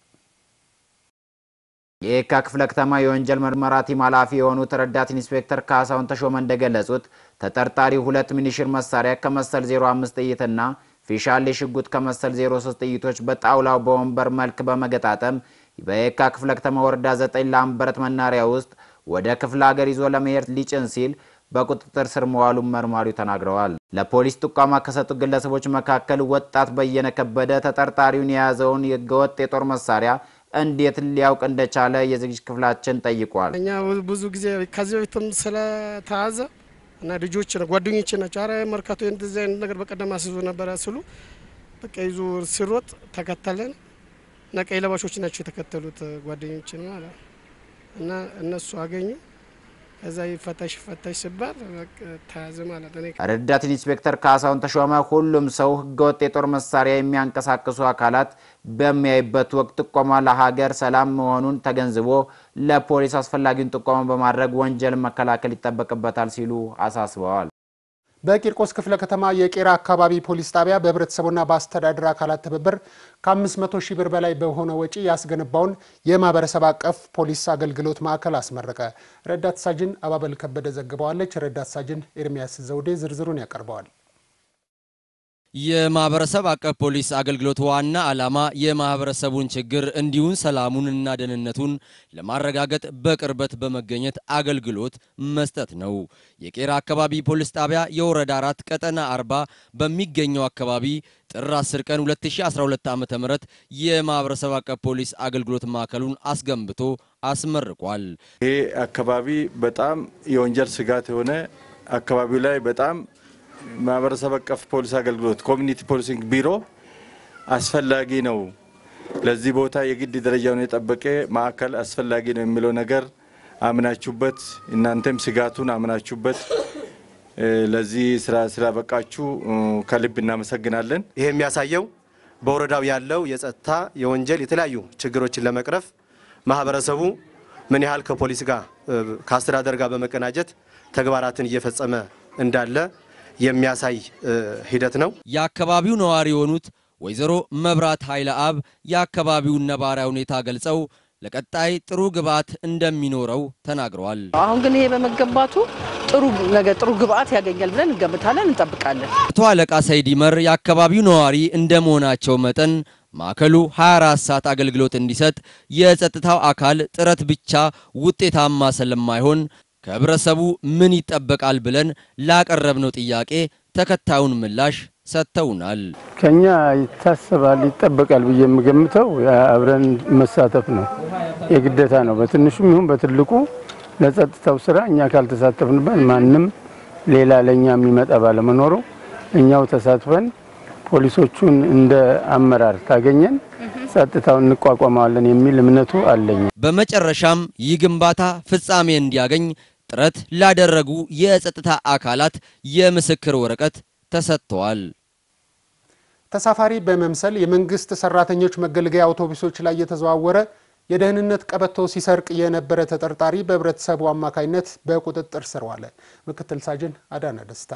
የየካ ክፍለ ከተማ የወንጀል ምርመራ ቲም ኃላፊ የሆኑት ረዳት ኢንስፔክተር ካሳሁን ተሾመ እንደገለጹት ተጠርጣሪው ሁለት ሚኒሽር መሳሪያ ከመሰል 05 ጥይትና ፊሻሌ ሽጉጥ ከመሰል 03 ጥይቶች በጣውላው በወንበር መልክ በመገጣጠም በየካ ክፍለ ከተማ ወረዳ 9 ላምበረት መናሪያ ውስጥ ወደ ክፍለ ሀገር ይዞ ለመሄድ ሊጭን ሲል በቁጥጥር ስር መዋሉን መርማሪው ተናግረዋል። ለፖሊስ ጥቋማ ከሰጡ ግለሰቦች መካከል ወጣት በየነ ከበደ ተጠርጣሪውን የያዘውን የህገወጥ የጦር መሳሪያ እንዴት ሊያውቅ እንደቻለ የዝግጅት ክፍላችን ጠይቋል። እኛ ብዙ ጊዜ ከዚህ በፊትም ስለተያዘ እና ልጆች ጓደኞች ናቸው። አረ መርካቶ እንደዚህ አይነት ነገር በቀደም አስይዞ ነበረ ስሉ በቃ ይዞ ሲሮጥ ተከተለን እና ቀይ ለባሾች ናቸው የተከተሉት ጓደኞችን ማለት እና እነሱ አገኙ። ከዛ ይፈታሽ ይፈታሽ ሲባል ተያዘ ማለት ነው። ረዳት ኢንስፔክተር ካሳሁን ተሾመ ሁሉም ሰው ህገወጥ የጦር መሳሪያ የሚያንቀሳቅሱ አካላት በሚያይበት ወቅት ጥቆማ ለሀገር ሰላም መሆኑን ተገንዝቦ ለፖሊስ አስፈላጊውን ጥቆማ በማድረግ ወንጀል መከላከል ይጠበቅበታል ሲሉ አሳስበዋል። በቂርቆስ ክፍለ ከተማ የቄራ አካባቢ ፖሊስ ጣቢያ በህብረተሰቡና በአስተዳደር አካላት ትብብር ከ500 ሺህ ብር በላይ በሆነ ወጪ ያስገነባውን የማህበረሰብ አቀፍ ፖሊስ አገልግሎት ማዕከል አስመረቀ። ረዳት ሳጅን አባበል ከበደ ዘግበዋለች። ረዳት ሳጅን ኤርሚያስ ዘውዴ ዝርዝሩን ያቀርበዋል። የማህበረሰብ አቀፍ ፖሊስ አገልግሎት ዋና ዓላማ የማህበረሰቡን ችግር እንዲሁም ሰላሙንና ደህንነቱን ለማረጋገጥ በቅርበት በመገኘት አገልግሎት መስጠት ነው። የቄራ አካባቢ ፖሊስ ጣቢያ የወረዳ አራት ቀጠና አርባ በሚገኘው አካባቢ ጥር 10 ቀን 2012 ዓ.ም የማህበረሰብ አቀፍ ፖሊስ አገልግሎት ማዕከሉን አስገንብቶ አስመርቋል። ይሄ አካባቢ በጣም የወንጀል ስጋት የሆነ አካባቢው ላይ በጣም ማህበረሰብ አቀፍ ፖሊስ አገልግሎት ኮሚኒቲ ፖሊሲንግ ቢሮ አስፈላጊ ነው። ለዚህ ቦታ የግድ ደረጃውን የጠበቀ ማዕከል አስፈላጊ ነው የሚለው ነገር አምናችሁበት እናንተም ስጋቱን አምናችሁበት ለዚህ ስራ ስላበቃችሁ ከልብ እናመሰግናለን። ይሄ የሚያሳየው በወረዳው ያለው የጸጥታ የወንጀል የተለያዩ ችግሮችን ለመቅረፍ ማህበረሰቡ ምን ያህል ከፖሊስ ጋር ከአስተዳደር ጋር በመቀናጀት ተግባራትን እየፈጸመ እንዳለ የሚያሳይ ሂደት ነው። የአካባቢው ነዋሪ የሆኑት ወይዘሮ መብራት ኃይለ አብ የአካባቢውን ነባራዊ ሁኔታ ገልጸው ለቀጣይ ጥሩ ግብዓት እንደሚኖረው ተናግረዋል። አሁን ግን ይሄ በመገንባቱ ጥሩ ነገር ጥሩ ግብዓት ያገኛል ብለን እንገምታለን፣ እንጠብቃለን። አቶ አለቃ ሰይዲመር የአካባቢው ነዋሪ እንደመሆናቸው መጠን ማዕከሉ 24 ሰዓት አገልግሎት እንዲሰጥ የጸጥታው አካል ጥረት ብቻ ውጤታማ ስለማይሆን ከህብረተሰቡ ምን ይጠበቃል ብለን ላቀረብነው ጥያቄ ተከታዩን ምላሽ ሰጥተውናል። ከኛ ይታሰባል ይጠበቃል ብዬ የምገምተው አብረን መሳተፍ ነው፣ የግዴታ ነው። በትንሹም ይሁን በትልቁ ለጸጥታው ስራ እኛ ካልተሳተፍንበት ማንም ሌላ ለእኛ የሚመጣ ባለመኖሩ እኛው ተሳትፈን ፖሊሶቹን እንደ አመራር ካገኘን ጸጥታውን እንቋቋመዋለን የሚል እምነቱ አለኝ። በመጨረሻም ይህ ግንባታ ፍጻሜ እንዲያገኝ ጥረት ላደረጉ የጸጥታ አካላት የምስክር ወረቀት ተሰጥተዋል። ተሳፋሪ በመምሰል የመንግስት ሰራተኞች መገልገያ አውቶቡሶች ላይ የተዘዋወረ የደህንነት ቀበቶ ሲሰርቅ የነበረ ተጠርጣሪ በህብረተሰቡ አማካኝነት በቁጥጥር ስር ዋለ። ምክትል ሳጅን አዳነ ደስታ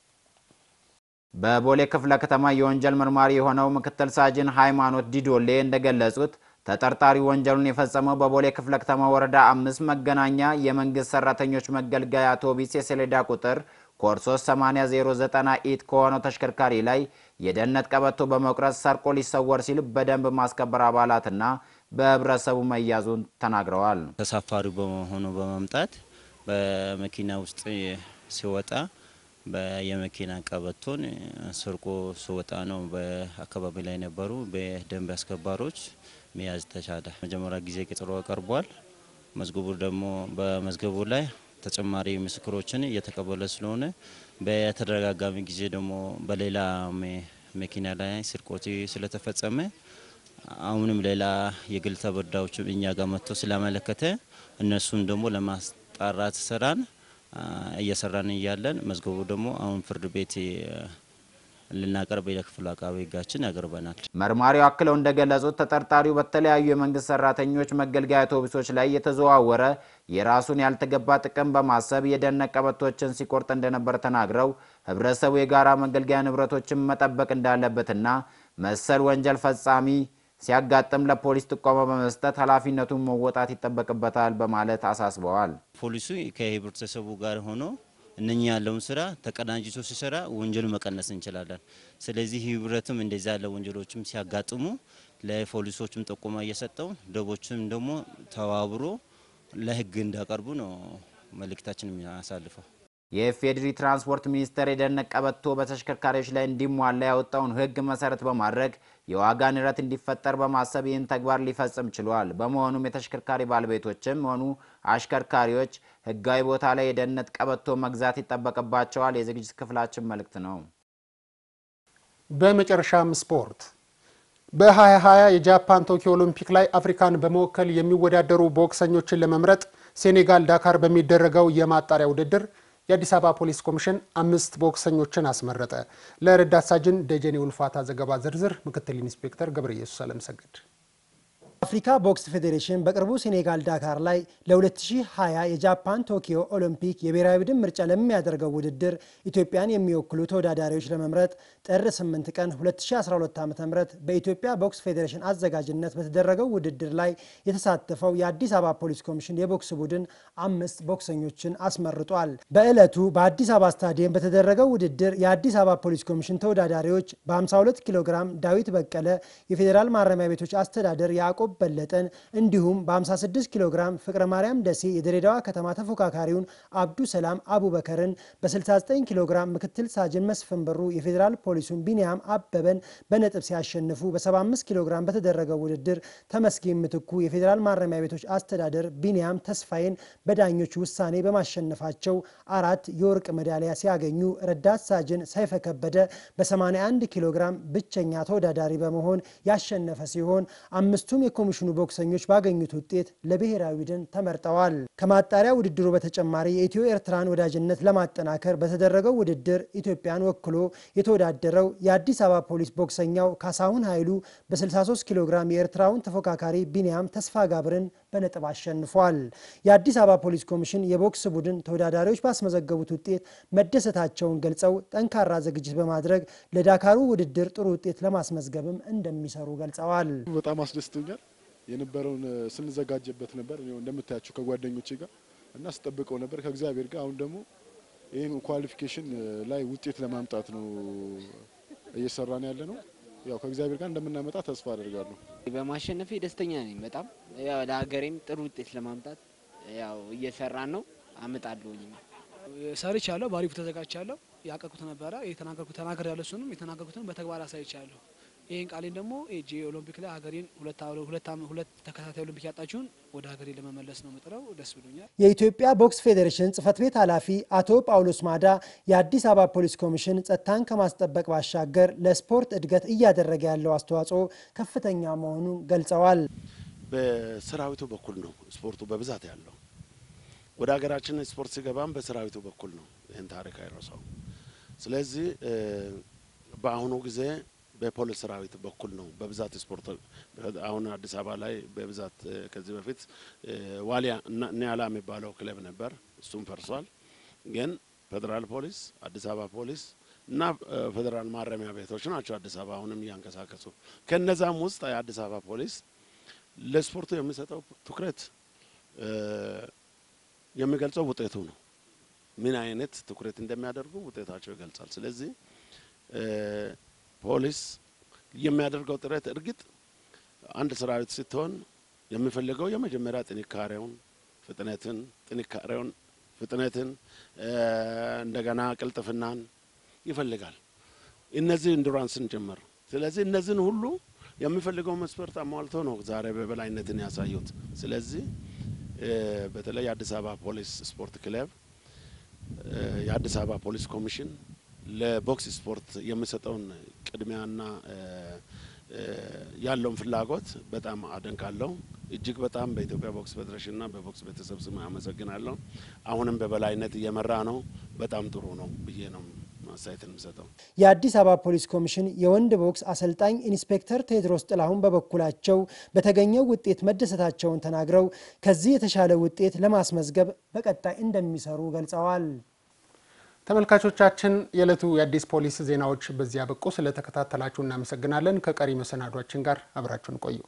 በቦሌ ክፍለ ከተማ የወንጀል መርማሪ የሆነው ምክትል ሳጅን ሃይማኖት ዲዶሌ እንደገለጹት ተጠርጣሪ ወንጀሉን የፈጸመው በቦሌ ክፍለ ከተማ ወረዳ አምስት መገናኛ የመንግስት ሰራተኞች መገልገያ አውቶቡስ የሰሌዳ ቁጥር ኮድ 38009 ኢት ከሆነው ተሽከርካሪ ላይ የደህንነት ቀበቶ በመቁረጥ ሰርቆ ሊሰወር ሲል በደንብ ማስከበር አባላትና በህብረተሰቡ መያዙን ተናግረዋል። ተሳፋሪ በመሆኑ በመምጣት በመኪና ውስጥ ሲወጣ የመኪና ቀበቶን ስርቆ ሲወጣ ነው በአካባቢ ላይ ነበሩ በደንብ አስከባሪዎች መያዝ ተቻለ። መጀመሪያ ጊዜ ቀጠሮ ቀርቧል። መዝገቡ ደግሞ በመዝገቡ ላይ ተጨማሪ ምስክሮችን እየተቀበለ ስለሆነ በተደጋጋሚ ጊዜ ደግሞ በሌላ መኪና ላይ ስርቆት ስለተፈጸመ አሁንም ሌላ የግል ተበዳዮች እኛ ጋር መጥቶ ስላመለከተ እነሱን ደግሞ ለማጣራት ስራን እየሰራን እያለን መዝገቡ ደግሞ አሁን ፍርድ ቤት ልናቀርብ ለክፍሉ አቃቤ ሕጋችን ያቀርበናል። መርማሪው አክለው እንደገለጹት ተጠርጣሪው በተለያዩ የመንግስት ሰራተኞች መገልገያ አውቶቡሶች ላይ የተዘዋወረ የራሱን ያልተገባ ጥቅም በማሰብ የደህንነት ቀበቶችን ሲቆርጥ እንደነበር ተናግረው ህብረተሰቡ የጋራ መገልገያ ንብረቶችን መጠበቅ እንዳለበትና መሰል ወንጀል ፈጻሚ ሲያጋጥም ለፖሊስ ጥቆማ በመስጠት ኃላፊነቱን መወጣት ይጠበቅበታል በማለት አሳስበዋል። ፖሊሱ ከህብረተሰቡ ጋር ሆኖ እነኛ ያለውን ስራ ተቀናጅቶ ሲሰራ ወንጀሉ መቀነስ እንችላለን። ስለዚህ ህብረትም እንደዚህ ያለ ወንጀሎችም ሲያጋጥሙ ለፖሊሶችም ጥቆማ እየሰጠው ደቦችም ደግሞ ተባብሮ ለህግ እንዳቀርቡ ነው መልእክታችን የሚያሳልፈው። የኢፌዴሪ ትራንስፖርት ሚኒስቴር የደህንነት ቀበቶ በተሽከርካሪዎች ላይ እንዲሟላ ያወጣውን ህግ መሰረት በማድረግ የዋጋ ንረት እንዲፈጠር በማሰብ ይህን ተግባር ሊፈጽም ችሏል። በመሆኑም የተሽከርካሪ ባለቤቶችም ሆኑ አሽከርካሪዎች ህጋዊ ቦታ ላይ የደህንነት ቀበቶ መግዛት ይጠበቅባቸዋል። የዝግጅት ክፍላችን መልእክት ነው። በመጨረሻም ስፖርት በ2020 የጃፓን ቶኪዮ ኦሎምፒክ ላይ አፍሪካን በመወከል የሚወዳደሩ ቦክሰኞችን ለመምረጥ ሴኔጋል ዳካር በሚደረገው የማጣሪያ ውድድር የአዲስ አበባ ፖሊስ ኮሚሽን አምስት ቦክሰኞችን አስመረጠ። ለረዳት ሳጅን ደጀኔ ውልፋታ ዘገባ ዝርዝር ምክትል ኢንስፔክተር ገብረ ኢየሱስ አለምሰገድ አፍሪካ ቦክስ ፌዴሬሽን በቅርቡ ሴኔጋል ዳካር ላይ ለ2020 የጃፓን ቶኪዮ ኦሎምፒክ የብሔራዊ ቡድን ምርጫ ለሚያደርገው ውድድር ኢትዮጵያን የሚወክሉ ተወዳዳሪዎች ለመምረጥ ጥር 8 ቀን 2012 ዓ ም በኢትዮጵያ ቦክስ ፌዴሬሽን አዘጋጅነት በተደረገው ውድድር ላይ የተሳተፈው የአዲስ አበባ ፖሊስ ኮሚሽን የቦክስ ቡድን አምስት ቦክሰኞችን አስመርጧል። በዕለቱ በአዲስ አበባ ስታዲየም በተደረገው ውድድር የአዲስ አበባ ፖሊስ ኮሚሽን ተወዳዳሪዎች በ52 ኪሎ ግራም ዳዊት በቀለ የፌዴራል ማረሚያ ቤቶች አስተዳደር ያዕቆብ በለጠን እንዲሁም በ56 ኪሎ ግራም ፍቅረ ማርያም ደሴ የድሬዳዋ ከተማ ተፎካካሪውን አብዱ ሰላም አቡበከርን በ69 ኪሎ ግራም ምክትል ሳጅን መስፍን በሩ የፌዴራል ፖሊሱን ቢንያም አበበን በነጥብ ሲያሸንፉ በ75 ኪሎ ግራም በተደረገው ውድድር ተመስገን ምትኩ የፌዴራል ማረሚያ ቤቶች አስተዳደር ቢንያም ተስፋዬን በዳኞች ውሳኔ በማሸነፋቸው አራት የወርቅ ሜዳሊያ ሲያገኙ ረዳት ሳጅን ሰይፈ ከበደ በ81 ኪሎ ግራም ብቸኛ ተወዳዳሪ በመሆን ያሸነፈ ሲሆን አምስቱም የኮሚሽኑ ቦክሰኞች ባገኙት ውጤት ለብሔራዊ ቡድን ተመርጠዋል። ከማጣሪያ ውድድሩ በተጨማሪ የኢትዮ ኤርትራን ወዳጅነት ለማጠናከር በተደረገው ውድድር ኢትዮጵያን ወክሎ የተወዳደረው የአዲስ አበባ ፖሊስ ቦክሰኛው ካሳሁን ኃይሉ በ63 ኪሎ ግራም የኤርትራውን ተፎካካሪ ቢንያም ተስፋ ጋብርን በነጥብ አሸንፏል። የአዲስ አበባ ፖሊስ ኮሚሽን የቦክስ ቡድን ተወዳዳሪዎች ባስመዘገቡት ውጤት መደሰታቸውን ገልጸው ጠንካራ ዝግጅት በማድረግ ለዳካሩ ውድድር ጥሩ ውጤት ለማስመዝገብም እንደሚሰሩ ገልጸዋል። በጣም አስደስቶኛል። የነበረውን ስንዘጋጀበት ነበር እንደምታያቸው ከጓደኞቼ ጋር እና ስጠብቀው ነበር ከእግዚአብሔር ጋር። አሁን ደግሞ ይህን ኳሊፊኬሽን ላይ ውጤት ለማምጣት ነው እየሰራን ያለ ነው። ያው ከእግዚአብሔር ጋር እንደምናመጣ ተስፋ አደርጋለሁ። በማሸነፌ ደስተኛ ነኝ በጣም ያው ለሀገሬም ጥሩ ውጤት ለማምጣት ያው እየሰራን ነው። አመጣለሁኝ ሰርቻለሁ። በአሪፉ ተዘጋጅቻለሁ። ያቀኩት ነበረ የተናገርኩት ተናገር ያለ እሱንም የተናገርኩትን በተግባር አሳይቻለሁ። ይህን ቃሌን ደግሞ ኤጂ ኦሎምፒክ ላይ ሀገሬን ሁለት ተከታታይ ኦሎምፒክ ያጣችሁን ወደ ሀገሬ ለመመለስ ነው ምጥረው። ደስ ብሎኛል። የኢትዮጵያ ቦክስ ፌዴሬሽን ጽህፈት ቤት ኃላፊ አቶ ጳውሎስ ማዳ የአዲስ አበባ ፖሊስ ኮሚሽን ጸጥታን ከማስጠበቅ ባሻገር ለስፖርት እድገት እያደረገ ያለው አስተዋጽኦ ከፍተኛ መሆኑን ገልጸዋል። በሰራዊቱ በኩል ነው ስፖርቱ በብዛት ያለው። ወደ ሀገራችን ስፖርት ሲገባም በሰራዊቱ በኩል ነው። ይህን ታሪክ አይረሳው። ስለዚህ በአሁኑ ጊዜ በፖሊስ ሰራዊት በኩል ነው በብዛት ስፖርት አሁን አዲስ አበባ ላይ በብዛት ከዚህ በፊት ዋሊያ ኒያላ የሚባለው ክለብ ነበር፣ እሱም ፈርሷል። ግን ፌዴራል ፖሊስ፣ አዲስ አበባ ፖሊስ እና ፌዴራል ማረሚያ ቤቶች ናቸው አዲስ አበባ አሁንም እያንቀሳቀሱ። ከነዛም ውስጥ የአዲስ አበባ ፖሊስ ለስፖርቱ የሚሰጠው ትኩረት የሚገልጸው ውጤቱ ነው። ምን አይነት ትኩረት እንደሚያደርጉ ውጤታቸው ይገልጻል። ስለዚህ ፖሊስ የሚያደርገው ጥረት እርግጥ አንድ ሰራዊት ስትሆን የሚፈልገው የመጀመሪያ ጥንካሬውን፣ ፍጥነትን ጥንካሬውን፣ ፍጥነትን እንደገና ቅልጥፍናን ይፈልጋል። እነዚህ ኢንዱራንስን ጭምር። ስለዚህ እነዚህን ሁሉ የሚፈልገው መስፈርት አሟልቶ ነው ዛሬ በበላይነትን ያሳዩት። ስለዚህ በተለይ የአዲስ አበባ ፖሊስ ስፖርት ክለብ የአዲስ አበባ ፖሊስ ኮሚሽን ለቦክስ ስፖርት የሚሰጠውን ቅድሚያና ያለውን ፍላጎት በጣም አደንቃለሁ። እጅግ በጣም በኢትዮጵያ ቦክስ ፌዴሬሽንና በቦክስ ቤተሰብ ስም አመሰግናለሁ። አሁንም በበላይነት እየመራ ነው። በጣም ጥሩ ነው ብዬ ነው አስተያየት የምሰጠው። የአዲስ አበባ ፖሊስ ኮሚሽን የወንድ ቦክስ አሰልጣኝ ኢንስፔክተር ቴድሮስ ጥላሁን በበኩላቸው በተገኘው ውጤት መደሰታቸውን ተናግረው ከዚህ የተሻለ ውጤት ለማስመዝገብ በቀጣይ እንደሚሰሩ ገልጸዋል። ተመልካቾቻችን የዕለቱ የአዲስ ፖሊስ ዜናዎች በዚህ ያበቁ። ስለተከታተላችሁ እናመሰግናለን። ከቀሪ መሰናዷችን ጋር አብራችሁን ቆዩ።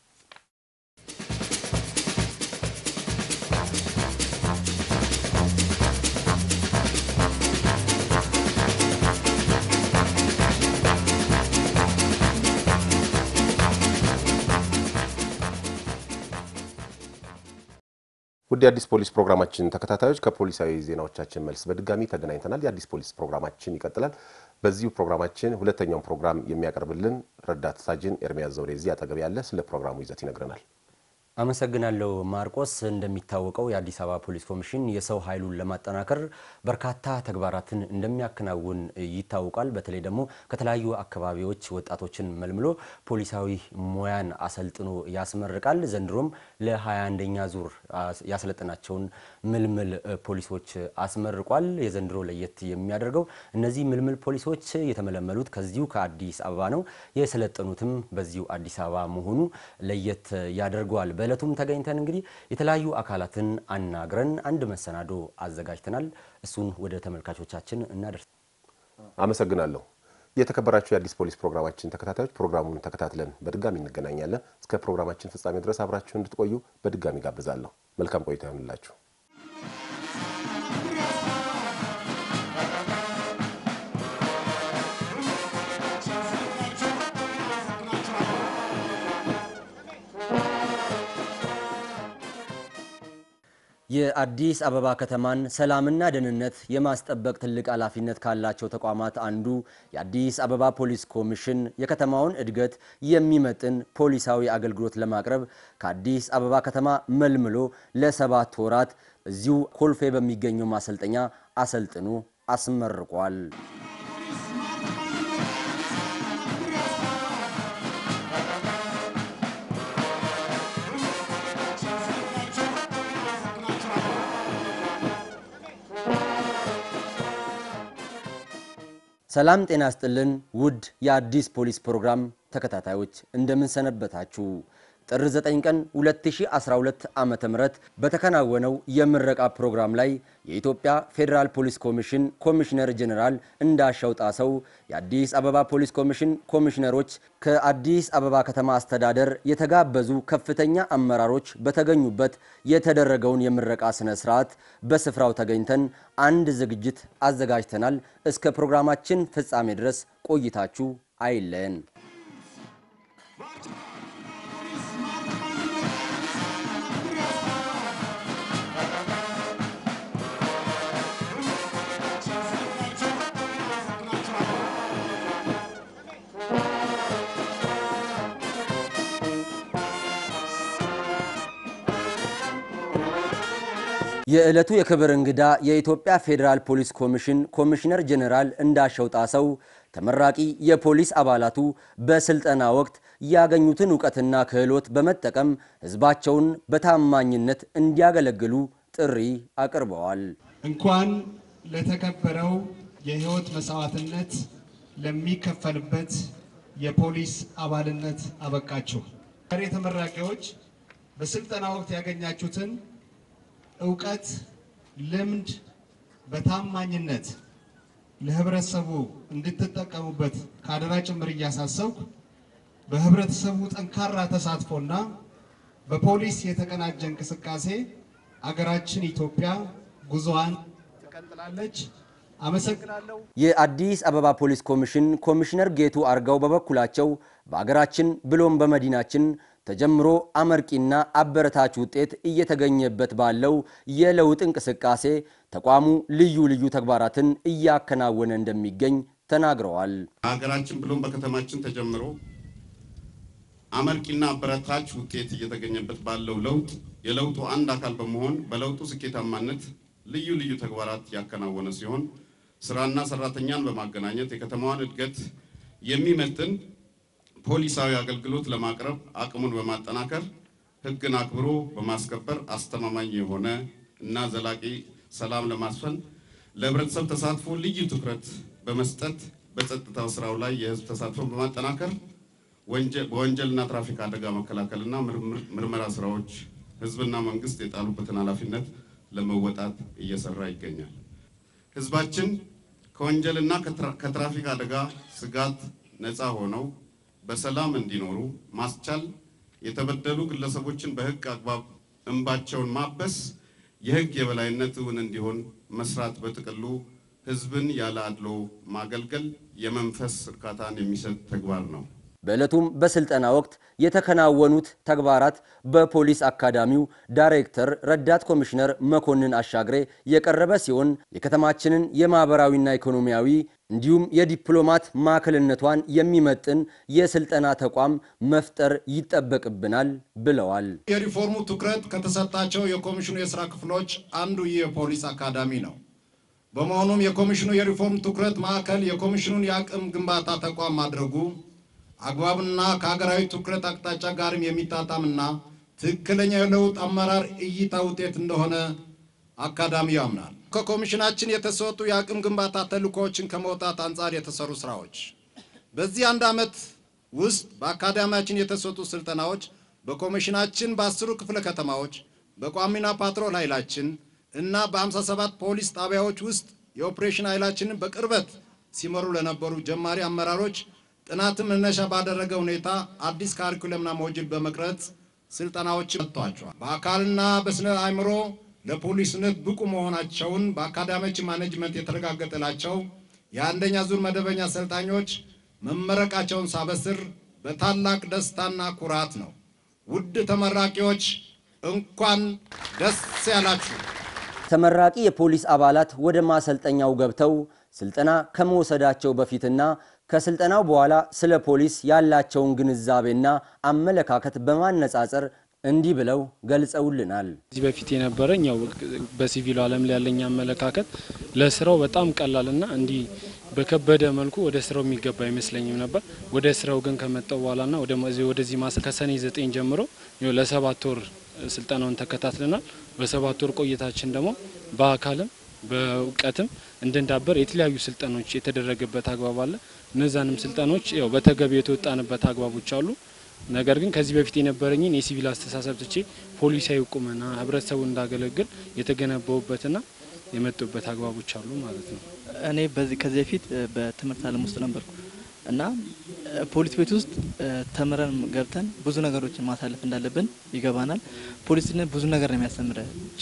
ውድ የአዲስ ፖሊስ ፕሮግራማችን ተከታታዮች ከፖሊሳዊ ዜናዎቻችን መልስ በድጋሚ ተገናኝተናል። የአዲስ ፖሊስ ፕሮግራማችን ይቀጥላል። በዚሁ ፕሮግራማችን ሁለተኛውን ፕሮግራም የሚያቀርብልን ረዳት ሳጅን ኤርሚያስ ዘውዴ እዚህ አጠገብ ያለ ስለ ፕሮግራሙ ይዘት ይነግረናል። አመሰግናለሁ ማርቆስ። እንደሚታወቀው የአዲስ አበባ ፖሊስ ኮሚሽን የሰው ኃይሉን ለማጠናከር በርካታ ተግባራትን እንደሚያከናውን ይታወቃል። በተለይ ደግሞ ከተለያዩ አካባቢዎች ወጣቶችን መልምሎ ፖሊሳዊ ሙያን አሰልጥኖ ያስመርቃል። ዘንድሮም ለ21ኛ ዙር ያሰለጠናቸውን ምልምል ፖሊሶች አስመርቋል። የዘንድሮ ለየት የሚያደርገው እነዚህ ምልምል ፖሊሶች የተመለመሉት ከዚሁ ከአዲስ አበባ ነው። የሰለጠኑትም በዚሁ አዲስ አበባ መሆኑ ለየት ያደርገዋል። በእለቱም ተገኝተን እንግዲህ የተለያዩ አካላትን አናግረን አንድ መሰናዶ አዘጋጅተናል። እሱን ወደ ተመልካቾቻችን እናደርስ። አመሰግናለሁ። የተከበራችሁ የአዲስ ፖሊስ ፕሮግራማችን ተከታታዮች ፕሮግራሙን ተከታትለን በድጋሚ እንገናኛለን። እስከ ፕሮግራማችን ፍጻሜ ድረስ አብራችሁ እንድትቆዩ በድጋሚ ጋብዛለሁ። መልካም ቆይታ ይሆንላችሁ። የአዲስ አበባ ከተማን ሰላምና ደህንነት የማስጠበቅ ትልቅ ኃላፊነት ካላቸው ተቋማት አንዱ የአዲስ አበባ ፖሊስ ኮሚሽን የከተማውን እድገት የሚመጥን ፖሊሳዊ አገልግሎት ለማቅረብ ከአዲስ አበባ ከተማ መልምሎ ለሰባት ወራት እዚሁ ኮልፌ በሚገኘው ማሰልጠኛ አሰልጥኖ አስመርቋል። ሰላም ጤና ስጥልን ውድ የአዲስ ፖሊስ ፕሮግራም ተከታታዮች እንደምን ሰነበታችሁ? ጥር 9 ቀን 2012 ዓ.ም በተከናወነው የምረቃ ፕሮግራም ላይ የኢትዮጵያ ፌዴራል ፖሊስ ኮሚሽን ኮሚሽነር ጄኔራል እንዳሻው ጣሰው፣ የአዲስ አበባ ፖሊስ ኮሚሽን ኮሚሽነሮች፣ ከአዲስ አበባ ከተማ አስተዳደር የተጋበዙ ከፍተኛ አመራሮች በተገኙበት የተደረገውን የምረቃ ስነ ስርዓት በስፍራው ተገኝተን አንድ ዝግጅት አዘጋጅተናል። እስከ ፕሮግራማችን ፍጻሜ ድረስ ቆይታችሁ አይለየን። የዕለቱ የክብር እንግዳ የኢትዮጵያ ፌዴራል ፖሊስ ኮሚሽን ኮሚሽነር ጄኔራል እንዳሻው ጣሰው ተመራቂ የፖሊስ አባላቱ በስልጠና ወቅት ያገኙትን እውቀትና ክህሎት በመጠቀም ሕዝባቸውን በታማኝነት እንዲያገለግሉ ጥሪ አቅርበዋል። እንኳን ለተከበረው የህይወት መስዋዕትነት ለሚከፈልበት የፖሊስ አባልነት አበቃችሁ። ዛሬ ተመራቂዎች በስልጠና ወቅት ያገኛችሁትን እውቀት፣ ልምድ በታማኝነት ለህብረተሰቡ እንድትጠቀሙበት ከአደራ ጭምር እያሳሰብኩ በህብረተሰቡ ጠንካራ ተሳትፎና በፖሊስ የተቀናጀ እንቅስቃሴ አገራችን ኢትዮጵያ ጉዞዋን ትቀጥላለች። አመሰግናለሁ። የአዲስ አበባ ፖሊስ ኮሚሽን ኮሚሽነር ጌቱ አርጋው በበኩላቸው በአገራችን ብሎም በመዲናችን ተጀምሮ አመርቂና አበረታች ውጤት እየተገኘበት ባለው የለውጥ እንቅስቃሴ ተቋሙ ልዩ ልዩ ተግባራትን እያከናወነ እንደሚገኝ ተናግረዋል። በሀገራችን ብሎም በከተማችን ተጀምሮ አመርቂና አበረታች ውጤት እየተገኘበት ባለው ለውጥ የለውጡ አንድ አካል በመሆን በለውጡ ስኬታማነት ልዩ ልዩ ተግባራት ያከናወነ ሲሆን ስራና ሰራተኛን በማገናኘት የከተማዋን እድገት የሚመጥን ፖሊሳዊ አገልግሎት ለማቅረብ አቅሙን በማጠናከር ሕግን አክብሮ በማስከበር አስተማማኝ የሆነ እና ዘላቂ ሰላም ለማስፈን ለህብረተሰብ ተሳትፎ ልዩ ትኩረት በመስጠት በጸጥታው ስራው ላይ የህዝብ ተሳትፎን በማጠናከር በወንጀልና ትራፊክ አደጋ መከላከልና ምርመራ ስራዎች ህዝብና መንግስት የጣሉበትን ኃላፊነት ለመወጣት እየሰራ ይገኛል። ህዝባችን ከወንጀልና ከትራፊክ አደጋ ስጋት ነፃ ሆነው በሰላም እንዲኖሩ ማስቻል፣ የተበደሉ ግለሰቦችን በህግ አግባብ እንባቸውን ማበስ፣ የህግ የበላይነት እውን እንዲሆን መስራት፣ በጥቅሉ ህዝብን ያለ አድሎ ማገልገል የመንፈስ እርካታን የሚሰጥ ተግባር ነው። በዕለቱም በስልጠና ወቅት የተከናወኑት ተግባራት በፖሊስ አካዳሚው ዳይሬክተር ረዳት ኮሚሽነር መኮንን አሻግሬ የቀረበ ሲሆን የከተማችንን የማህበራዊና ኢኮኖሚያዊ እንዲሁም የዲፕሎማት ማዕከልነቷን የሚመጥን የስልጠና ተቋም መፍጠር ይጠበቅብናል ብለዋል። የሪፎርሙ ትኩረት ከተሰጣቸው የኮሚሽኑ የስራ ክፍሎች አንዱ ይህ የፖሊስ አካዳሚ ነው። በመሆኑም የኮሚሽኑ የሪፎርም ትኩረት ማዕከል የኮሚሽኑን የአቅም ግንባታ ተቋም ማድረጉ አግባብና ከሀገራዊ ትኩረት አቅጣጫ ጋርም የሚጣጣምና ትክክለኛ የለውጥ አመራር እይታ ውጤት እንደሆነ አካዳሚው ያምናል። ከኮሚሽናችን የተሰጡ የአቅም ግንባታ ተልእኮዎችን ከመውጣት አንጻር የተሰሩ ስራዎች በዚህ አንድ ዓመት ውስጥ በአካዳሚያችን የተሰጡ ስልጠናዎች በኮሚሽናችን በአስሩ ክፍለ ከተማዎች በቋሚና ፓትሮል ኃይላችን እና በ57 ፖሊስ ጣቢያዎች ውስጥ የኦፕሬሽን ኃይላችንን በቅርበት ሲመሩ ለነበሩ ጀማሪ አመራሮች ጥናትን መነሻ ባደረገ ሁኔታ አዲስ ካሪኩለምና ሞጁል በመቅረጽ ስልጠናዎች ሰጥቷቸዋል። በአካልና በስነ አእምሮ ለፖሊስነት ብቁ መሆናቸውን በአካዳሚያችን ማኔጅመንት የተረጋገጠላቸው የአንደኛ ዙር መደበኛ ሰልጣኞች መመረቃቸውን ሳበስር በታላቅ ደስታና ኩራት ነው። ውድ ተመራቂዎች እንኳን ደስ ያላችሁ። ተመራቂ የፖሊስ አባላት ወደ ማሰልጠኛው ገብተው ስልጠና ከመውሰዳቸው በፊትና ከስልጠናው በኋላ ስለ ፖሊስ ያላቸውን ግንዛቤና አመለካከት በማነጻጸር እንዲህ ብለው ገልጸውልናል። ከዚህ በፊት የነበረኝ ያው በሲቪሉ ዓለም ላይ ያለኝ አመለካከት ለስራው በጣም ቀላልና እንዲህ በከበደ መልኩ ወደ ስራው የሚገባ አይመስለኝም ነበር። ወደ ስራው ግን ከመጣው በኋላና ወደዚህ ማሰል ከሰኔ ዘጠኝ ጀምሮ ለሰባት ወር ስልጠናውን ተከታትለናል። በሰባት ወር ቆይታችን ደግሞ በአካልም በእውቀትም እንድንዳበር የተለያዩ ስልጠኖች የተደረገበት አግባብ አለ። እነዛንም ስልጠኖች ያው በተገቢ የተወጣንበት አግባቦች አሉ። ነገር ግን ከዚህ በፊት የነበረኝን የሲቪል አስተሳሰብ ትቼ ፖሊሳዊ ቁመና ህብረተሰቡን እንዳገለግል የተገነባውበትና የመጡበት አግባቦች አሉ ማለት ነው። እኔ በዚህ ከዚህ በፊት በትምህርት ዓለም ውስጥ ነበርኩ እና ፖሊስ ቤት ውስጥ ተምረን ገብተን ብዙ ነገሮችን ማሳለፍ እንዳለብን ይገባናል። ፖሊስነት ብዙ ነገር ነው የሚያስተምረ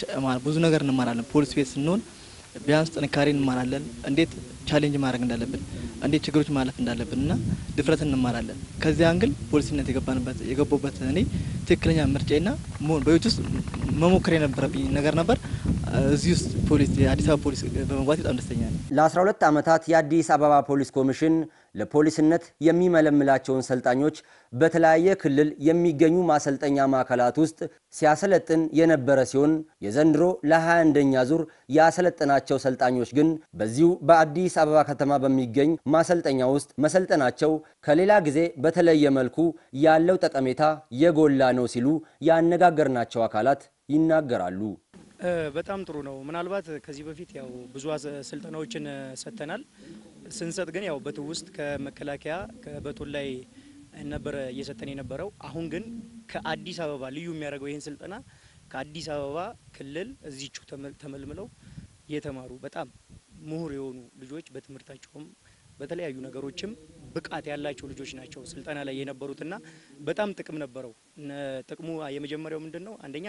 ብዙ ነገር እንማራለን። ፖሊስ ቤት ስንሆን ቢያንስ ጥንካሬ እንማራለን። እንዴት ቻሌንጅ ማድረግ እንዳለብን፣ እንዴት ችግሮች ማለፍ እንዳለብን እና ድፍረትን እንማራለን። ከዚህ አንግል ፖሊስነት የገባንበት የገባበት እኔ ትክክለኛ ምርጫና በቤት ውስጥ መሞከር የነበረብኝ ነገር ነበር። እዚህ ውስጥ ፖሊስ የአዲስ አበባ ፖሊስ በመግባት በጣም ደስተኛ ነኝ። ለ12 ዓመታት የአዲስ አበባ ፖሊስ ኮሚሽን ለፖሊስነት የሚመለምላቸውን ሰልጣኞች በተለያየ ክልል የሚገኙ ማሰልጠኛ ማዕከላት ውስጥ ሲያሰለጥን የነበረ ሲሆን የዘንድሮ ለ21ኛ ዙር ያሰለጠናቸው ሰልጣኞች ግን በዚሁ በአዲስ አበባ ከተማ በሚገኝ ማሰልጠኛ ውስጥ መሰልጠናቸው ከሌላ ጊዜ በተለየ መልኩ ያለው ጠቀሜታ የጎላ ነው ሲሉ ያነጋገርናቸው አካላት ይናገራሉ። በጣም ጥሩ ነው። ምናልባት ከዚህ በፊት ያው ብዙ ስልጠናዎችን ሰጥተናል። ስንሰጥ ግን ያው በትውስጥ ከመከላከያ ከበቶል ላይ ነበረ እየሰጠን የነበረው። አሁን ግን ከአዲስ አበባ ልዩ የሚያደርገው ይህን ስልጠና ከአዲስ አበባ ክልል እዚቹ ተመልምለው የተማሩ በጣም ምሁር የሆኑ ልጆች በትምህርታቸውም በተለያዩ ነገሮችም ብቃት ያላቸው ልጆች ናቸው ስልጠና ላይ የነበሩትና በጣም ጥቅም ነበረው። ጥቅሙ የመጀመሪያው ምንድን ነው? አንደኛ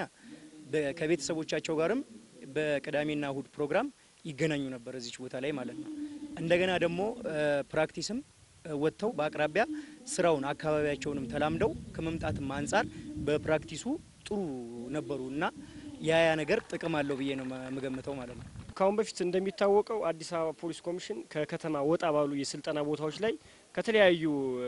ከቤተሰቦቻቸው ጋርም በቅዳሜና እሁድ ፕሮግራም ይገናኙ ነበር እዚች ቦታ ላይ ማለት ነው። እንደገና ደግሞ ፕራክቲስም ወጥተው በአቅራቢያ ስራውን አካባቢያቸውንም ተላምደው ከመምጣትም አንጻር በፕራክቲሱ ጥሩ ነበሩ እና ያ ያ ነገር ጥቅም አለው ብዬ ነው የምገምተው ማለት ነው። ከአሁን በፊት እንደሚታወቀው አዲስ አበባ ፖሊስ ኮሚሽን ከከተማ ወጣ ባሉ የስልጠና ቦታዎች ላይ ከተለያዩ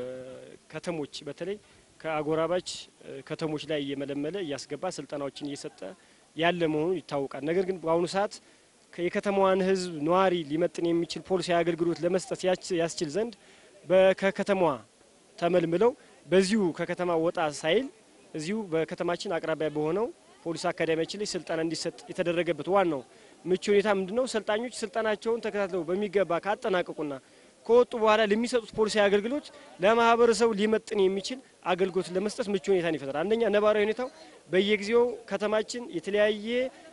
ከተሞች በተለይ ከአጎራባች ከተሞች ላይ እየመለመለ እያስገባ ስልጠናዎችን እየሰጠ ያለ መሆኑ ይታወቃል። ነገር ግን በአሁኑ ሰዓት የከተማዋን ሕዝብ ነዋሪ ሊመጥን የሚችል ፖሊሳዊ አገልግሎት ለመስጠት ያስችል ዘንድ ከከተማዋ ተመልምለው በዚሁ ከከተማ ወጣ ሳይል እዚሁ በከተማችን አቅራቢያ በሆነው ፖሊስ አካዳሚያችን ላይ ስልጠና እንዲሰጥ የተደረገበት ዋናው ምቹ ሁኔታ ምንድነው? ሰልጣኞች ስልጠናቸውን ተከታትለው በሚገባ ካጠናቀቁና ከወጡ በኋላ ለሚሰጡት ፖሊሳዊ አገልግሎት ለማህበረሰቡ ሊመጥን የሚችል አገልግሎት ለመስጠት ምቹ ሁኔታን ይፈጥራል። አንደኛ ነባራዊ ሁኔታው በየጊዜው ከተማችን የተለያየ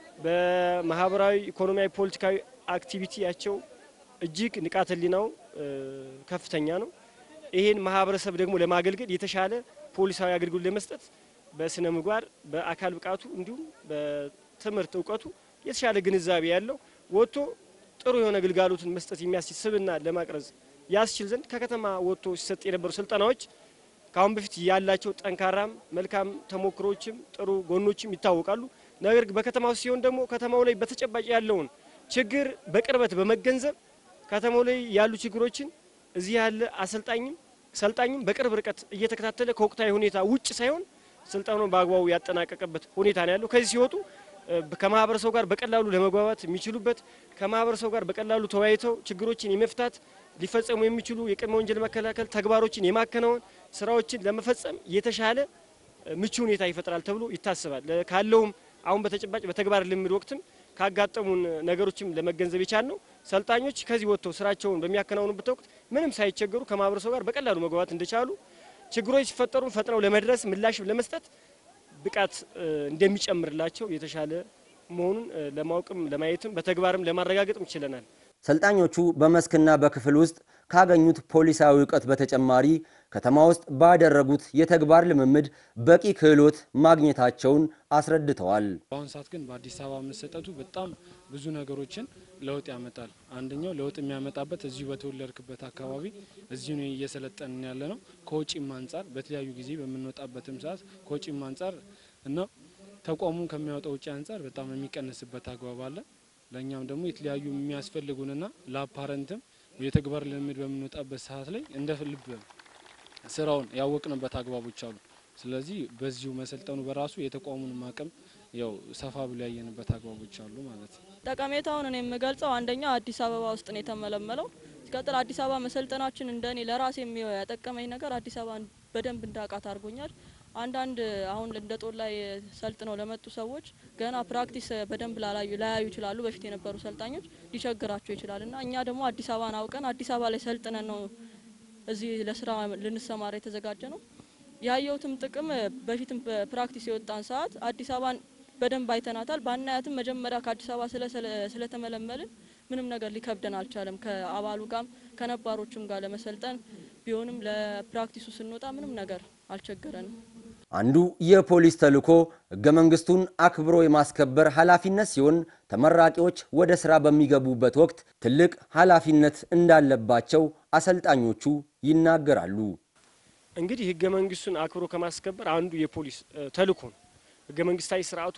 በማህበራዊ፣ ኢኮኖሚያዊ፣ ፖለቲካዊ አክቲቪቲያቸው እጅግ ንቃተ ህሊናው ከፍተኛ ነው። ይህን ማህበረሰብ ደግሞ ለማገልገል የተሻለ ፖሊሳዊ አገልግሎት ለመስጠት በስነ ምግባር በአካል ብቃቱ እንዲሁም በትምህርት እውቀቱ የተሻለ ግንዛቤ ያለው ወጥቶ ጥሩ የሆነ ግልጋሎትን መስጠት የሚያስችል ስብዕና ለማቅረጽ ያስችል ዘንድ ከከተማ ወጥቶ ሲሰጥ የነበሩ ስልጠናዎች ከአሁን በፊት ያላቸው ጠንካራም መልካም ተሞክሮችም ጥሩ ጎኖችም ይታወቃሉ። ነገር ግን በከተማ ውስጥ ሲሆን ደግሞ ከተማው ላይ በተጨባጭ ያለውን ችግር በቅርበት በመገንዘብ ከተማው ላይ ያሉ ችግሮችን እዚህ ያለ አሰልጣኝም ሰልጣኝም በቅርብ ርቀት እየተከታተለ ከወቅታዊ ሁኔታ ውጭ ሳይሆን ስልጠናውን በአግባቡ ያጠናቀቀበት ሁኔታ ነው ያለው። ከዚህ ሲወጡ ከማህበረሰቡ ጋር በቀላሉ ለመግባባት የሚችሉበት ከማህበረሰቡ ጋር በቀላሉ ተወያይተው ችግሮችን የመፍታት ሊፈጸሙ የሚችሉ የቅድመ ወንጀል መከላከል ተግባሮችን የማከናወን ስራዎችን ለመፈጸም የተሻለ ምቹ ሁኔታ ይፈጥራል ተብሎ ይታሰባል። ካለውም አሁን በተጨባጭ በተግባር ልምድ ወቅትም ካጋጠሙን ነገሮችም ለመገንዘብ የቻል ነው። ሰልጣኞች ከዚህ ወጥተው ስራቸውን በሚያከናውኑበት ወቅት ምንም ሳይቸገሩ ከማህበረሰቡ ጋር በቀላሉ መግባባት እንደቻሉ ችግሮች ሲፈጠሩ ፈጥነው ለመድረስ ምላሽ ለመስጠት ብቃት እንደሚጨምርላቸው የተሻለ መሆኑን ለማወቅም ለማየትም በተግባርም ለማረጋገጥም ችለናል። ሰልጣኞቹ በመስክና በክፍል ውስጥ ካገኙት ፖሊሳዊ እውቀት በተጨማሪ ከተማ ውስጥ ባደረጉት የተግባር ልምምድ በቂ ክህሎት ማግኘታቸውን አስረድተዋል። በአሁኑ ሰዓት ግን በአዲስ አበባ መሰጠቱ በጣም ብዙ ነገሮችን ለውጥ ያመጣል። አንደኛው ለውጥ የሚያመጣበት እዚሁ በተወለድክበት አካባቢ እዚሁ ነው እየሰለጠንን ያለ ነው። ከውጪም አንጻር በተለያዩ ጊዜ በምንወጣበትም ሰዓት ከውጪም አንጻር እና ተቋሙም ከሚያወጣው ውጪ አንጻር በጣም የሚቀንስበት አግባብ አለ። ለእኛም ደግሞ የተለያዩ የሚያስፈልጉንና ለአፓረንትም የተግባር ልምድ በምንወጣበት ሰዓት ላይ እንደ ልብ ስራውን ያወቅንበት አግባቦች አሉ። ስለዚህ በዚሁ መሰልጠኑ በራሱ የተቋሙንም አቅም ያው ሰፋ ብሎ ያየንበት አግባቦች አሉ ማለት ነው። ጠቀሜታውን እኔ የምገልጸው አንደኛ አዲስ አበባ ውስጥ ነው የተመለመለው። ሲቀጥል አዲስ አበባ መሰልጠናችን እንደኔ ለራሴ ያጠቀመኝ ነገር አዲስ አበባን በደንብ እንዳውቃት አድርጎኛል። አንዳንድ አሁን እንደ ጦር ላይ ሰልጥነው ለመጡ ሰዎች ገና ፕራክቲስ በደንብ ላላዩ ላያዩ ይችላሉ። በፊት የነበሩ ሰልጣኞች ሊቸግራቸው ይችላል እና እኛ ደግሞ አዲስ አበባን አውቀን አዲስ አበባ ላይ ሰልጥነን ነው እዚህ ለስራ ልንሰማራ የተዘጋጀ ነው። ያየሁትም ጥቅም በፊትም በፕራክቲስ የወጣን ሰዓት አዲስ አበባን በደንብ አይተናታል። ባናያትም መጀመሪያ ከአዲስ አበባ ስለተመለመልን ምንም ነገር ሊከብደን አልቻለም። ከአባሉ ጋም ከነባሮቹም ጋር ለመሰልጠን ቢሆንም ለፕራክቲሱ ስንወጣ ምንም ነገር አልቸገረንም። አንዱ የፖሊስ ተልዕኮ ሕገ መንግስቱን አክብሮ የማስከበር ኃላፊነት ሲሆን ተመራቂዎች ወደ ስራ በሚገቡበት ወቅት ትልቅ ኃላፊነት እንዳለባቸው አሰልጣኞቹ ይናገራሉ። እንግዲህ ሕገ መንግስቱን አክብሮ ከማስከበር አንዱ የፖሊስ ተልዕኮ ነው። ሕገ መንግስታዊ ስርዓቱ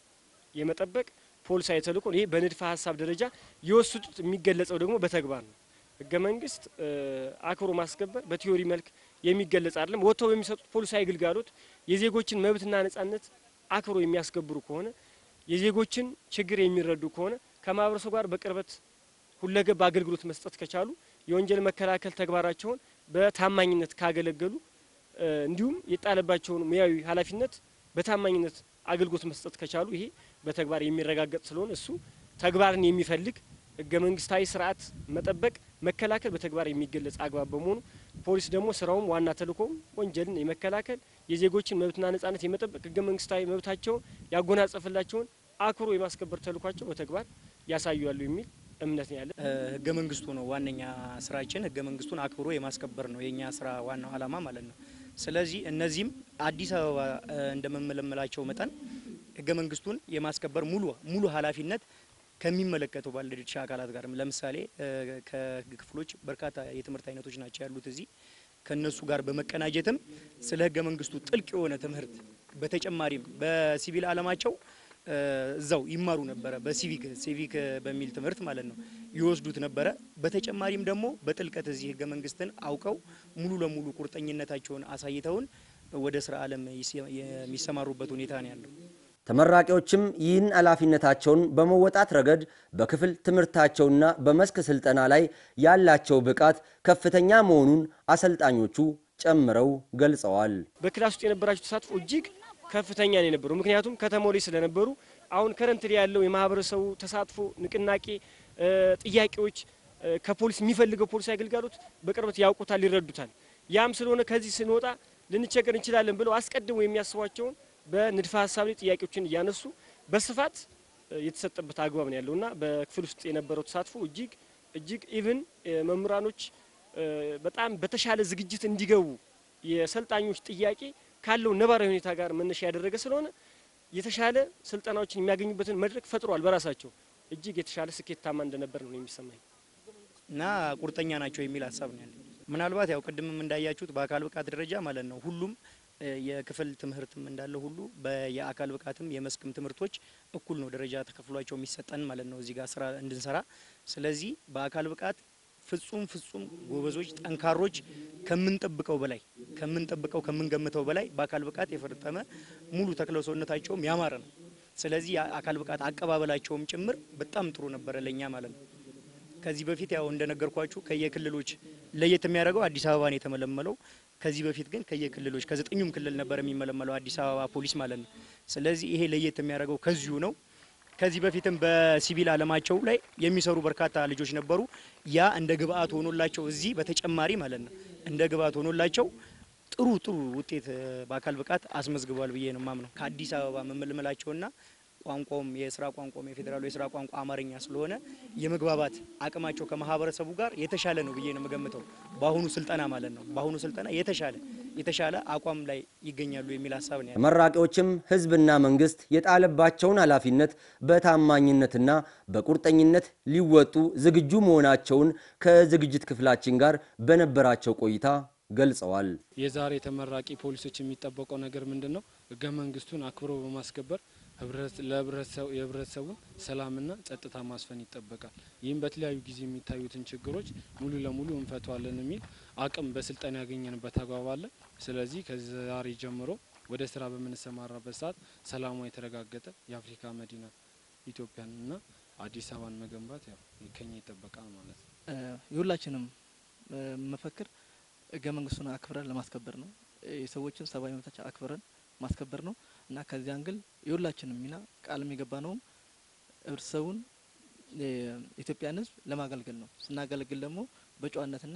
የመጠበቅ ፖሊሳዊ ተልዕኮ ነው። ይሄ በንድፈ ሀሳብ ደረጃ የወሰዱት የሚገለጸው ደግሞ በተግባር ነው። ሕገ መንግስት አክብሮ ማስከበር በቲዮሪ መልክ የሚገለጽ አይደለም። ወጥተው በሚሰጡት ፖሊሳዊ ግልጋሎት የዜጎችን መብትና ነጻነት አክብሮ የሚያስከብሩ ከሆነ የዜጎችን ችግር የሚረዱ ከሆነ ከማህበረሰቡ ጋር በቅርበት ሁለገብ አገልግሎት መስጠት ከቻሉ የወንጀል መከላከል ተግባራቸውን በታማኝነት ካገለገሉ እንዲሁም የጣለባቸውን ሙያዊ ኃላፊነት በታማኝነት አገልግሎት መስጠት ከቻሉ ይሄ በተግባር የሚረጋገጥ ስለሆነ እሱ ተግባርን የሚፈልግ ህገ መንግስታዊ ስርዓት መጠበቅ፣ መከላከል በተግባር የሚገለጽ አግባብ በመሆኑ ፖሊስ ደግሞ ስራውም ዋና ተልእኮም ወንጀልን የመከላከል የዜጎችን መብትና ነጻነት የመጠበቅ ህገ መንግስታዊ መብታቸውን ያጎናጸፈላቸውን አክብሮ የማስከበር ተልእኳቸው በተግባር ያሳያሉ የሚል እምነት ነው ያለ። ህገ መንግስቱ ነው ዋነኛ ስራችን። ህገ መንግስቱን አክብሮ የማስከበር ነው የኛ ስራ ዋናው አላማ ማለት ነው። ስለዚህ እነዚህም አዲስ አበባ እንደመመለመላቸው መጠን ህገ መንግስቱን የማስከበር ሙሉ ሙሉ ኃላፊነት ከሚመለከተው ባለድርሻ አካላት ጋር ለምሳሌ ከህግ ክፍሎች በርካታ የትምህርት አይነቶች ናቸው ያሉት እዚህ ከነሱ ጋር በመቀናጀትም ስለ ህገ መንግስቱ ጥልቅ የሆነ ትምህርት በተጨማሪም በሲቪል አለማቸው እዛው ይማሩ ነበረ። በሲቪክ ሲቪክ በሚል ትምህርት ማለት ነው ይወስዱት ነበረ። በተጨማሪም ደግሞ በጥልቀት እዚህ ህገ መንግስትን አውቀው ሙሉ ለሙሉ ቁርጠኝነታቸውን አሳይተውን ወደ ስራ ዓለም የሚሰማሩበት ሁኔታ ነው ያለው። ተመራቂዎችም ይህን ኃላፊነታቸውን በመወጣት ረገድ በክፍል ትምህርታቸውና በመስክ ስልጠና ላይ ያላቸው ብቃት ከፍተኛ መሆኑን አሰልጣኞቹ ጨምረው ገልጸዋል። በክላስ ውስጥ የነበራቸው ተሳትፎ እጅግ ከፍተኛ ነው የነበሩ። ምክንያቱም ከተማው ላይ ስለነበሩ አሁን ከረንት ላይ ያለው የማህበረሰቡ ተሳትፎ፣ ንቅናቄ፣ ጥያቄዎች ከፖሊስ የሚፈልገው ፖሊስ አገልጋሎት በቅርበት ያውቁታል፣ ይረዱታል። ያም ስለሆነ ከዚህ ስንወጣ ልንቸገር እንችላለን ብለው አስቀድሞ የሚያስቧቸውን በንድፈ ሀሳብ ላይ ጥያቄዎችን እያነሱ በስፋት የተሰጠበት አግባብ ነው ያለውና በክፍል ውስጥ የነበረው ተሳትፎ እጅግ እጅግ ኢቭን መምህራኖች በጣም በተሻለ ዝግጅት እንዲገቡ የሰልጣኞች ጥያቄ ካለው ነባራዊ ሁኔታ ጋር መነሻ ያደረገ ስለሆነ የተሻለ ስልጠናዎችን የሚያገኙበትን መድረክ ፈጥሯል። በራሳቸው እጅግ የተሻለ ስኬታማ እንደነበር ነው የሚሰማኝ እና ቁርጠኛ ናቸው የሚል ሀሳብ ነው ያለኝ። ምናልባት ያው ቅድምም እንዳያችሁት በአካል ብቃት ደረጃ ማለት ነው ሁሉም የክፍል ትምህርትም እንዳለ ሁሉ የአካል ብቃትም የመስክም ትምህርቶች እኩል ነው ደረጃ ተከፍሏቸው የሚሰጠን ማለት ነው እዚህ ጋር ስራ እንድንሰራ። ስለዚህ በአካል ብቃት ፍጹም ፍጹም ጎበዞች፣ ጠንካሮች ከምንጠብቀው በላይ ከምንጠብቀው ከምንገምተው በላይ በአካል ብቃት የፈረጠመ ሙሉ ተክለ ሰውነታቸውም ያማረ ነው። ስለዚህ የአካል ብቃት አቀባበላቸውም ጭምር በጣም ጥሩ ነበረ ለእኛ ማለት ነው። ከዚህ በፊት ያው እንደነገርኳችሁ ከየክልሎች ለየት የሚያደርገው አዲስ አበባ ነው የተመለመለው። ከዚህ በፊት ግን ከየክልሎች ከዘጠኙም ክልል ነበር የሚመለመለው አዲስ አበባ ፖሊስ ማለት ነው። ስለዚህ ይሄ ለየት የሚያደርገው ከዚሁ ነው። ከዚህ በፊትም በሲቪል አለማቸው ላይ የሚሰሩ በርካታ ልጆች ነበሩ። ያ እንደ ግብአት ሆኖላቸው እዚህ በተጨማሪ ማለት ነው እንደ ግብአት ሆኖላቸው ጥሩ ጥሩ ውጤት በአካል ብቃት አስመዝግቧል ብዬ ነው ማምነው። ከአዲስ አበባ መመልመላቸውና ቋንቋውም የስራ ቋንቋውም የፌዴራሉ የስራ ቋንቋ አማርኛ ስለሆነ የመግባባት አቅማቸው ከማህበረሰቡ ጋር የተሻለ ነው ብዬ ነው የምገምተው። በአሁኑ ስልጠና ማለት ነው በአሁኑ ስልጠና የተሻለ የተሻለ አቋም ላይ ይገኛሉ የሚል ሀሳብ ነው። ተመራቂዎችም ህዝብና መንግስት የጣለባቸውን ኃላፊነት በታማኝነትና በቁርጠኝነት ሊወጡ ዝግጁ መሆናቸውን ከዝግጅት ክፍላችን ጋር በነበራቸው ቆይታ ገልጸዋል። የዛሬ ተመራቂ ፖሊሶች የሚጠበቀው ነገር ምንድን ነው? ህገ መንግስቱን አክብሮ በማስከበር የህብረተሰቡን ሰላምና ጸጥታ ማስፈን ይጠበቃል። ይህም በተለያዩ ጊዜ የሚታዩትን ችግሮች ሙሉ ለሙሉ እንፈቷለን የሚል አቅም በስልጠና ያገኘንበት አግባብ አለ። ስለዚህ ከዛሬ ጀምሮ ወደ ስራ በምንሰማራበት ሰዓት ሰላሟ የተረጋገጠ የአፍሪካ መዲና ኢትዮጵያንና አዲስ አበባን መገንባት ያው ከኛ ይጠበቃል ማለት ነው። የሁላችንም መፈክር ህገ መንግስቱን አክብረን ለማስከበር ነው። የሰዎችን ሰብአዊ መብቶች አክብረን ማስከበር ነው እና ከዚህ አንግል የሁላችንም ሚና ቃል የገባ ነውም ህብረተሰቡን የኢትዮጵያን ህዝብ ለማገልገል ነው። ስናገለግል ደግሞ በጨዋነትና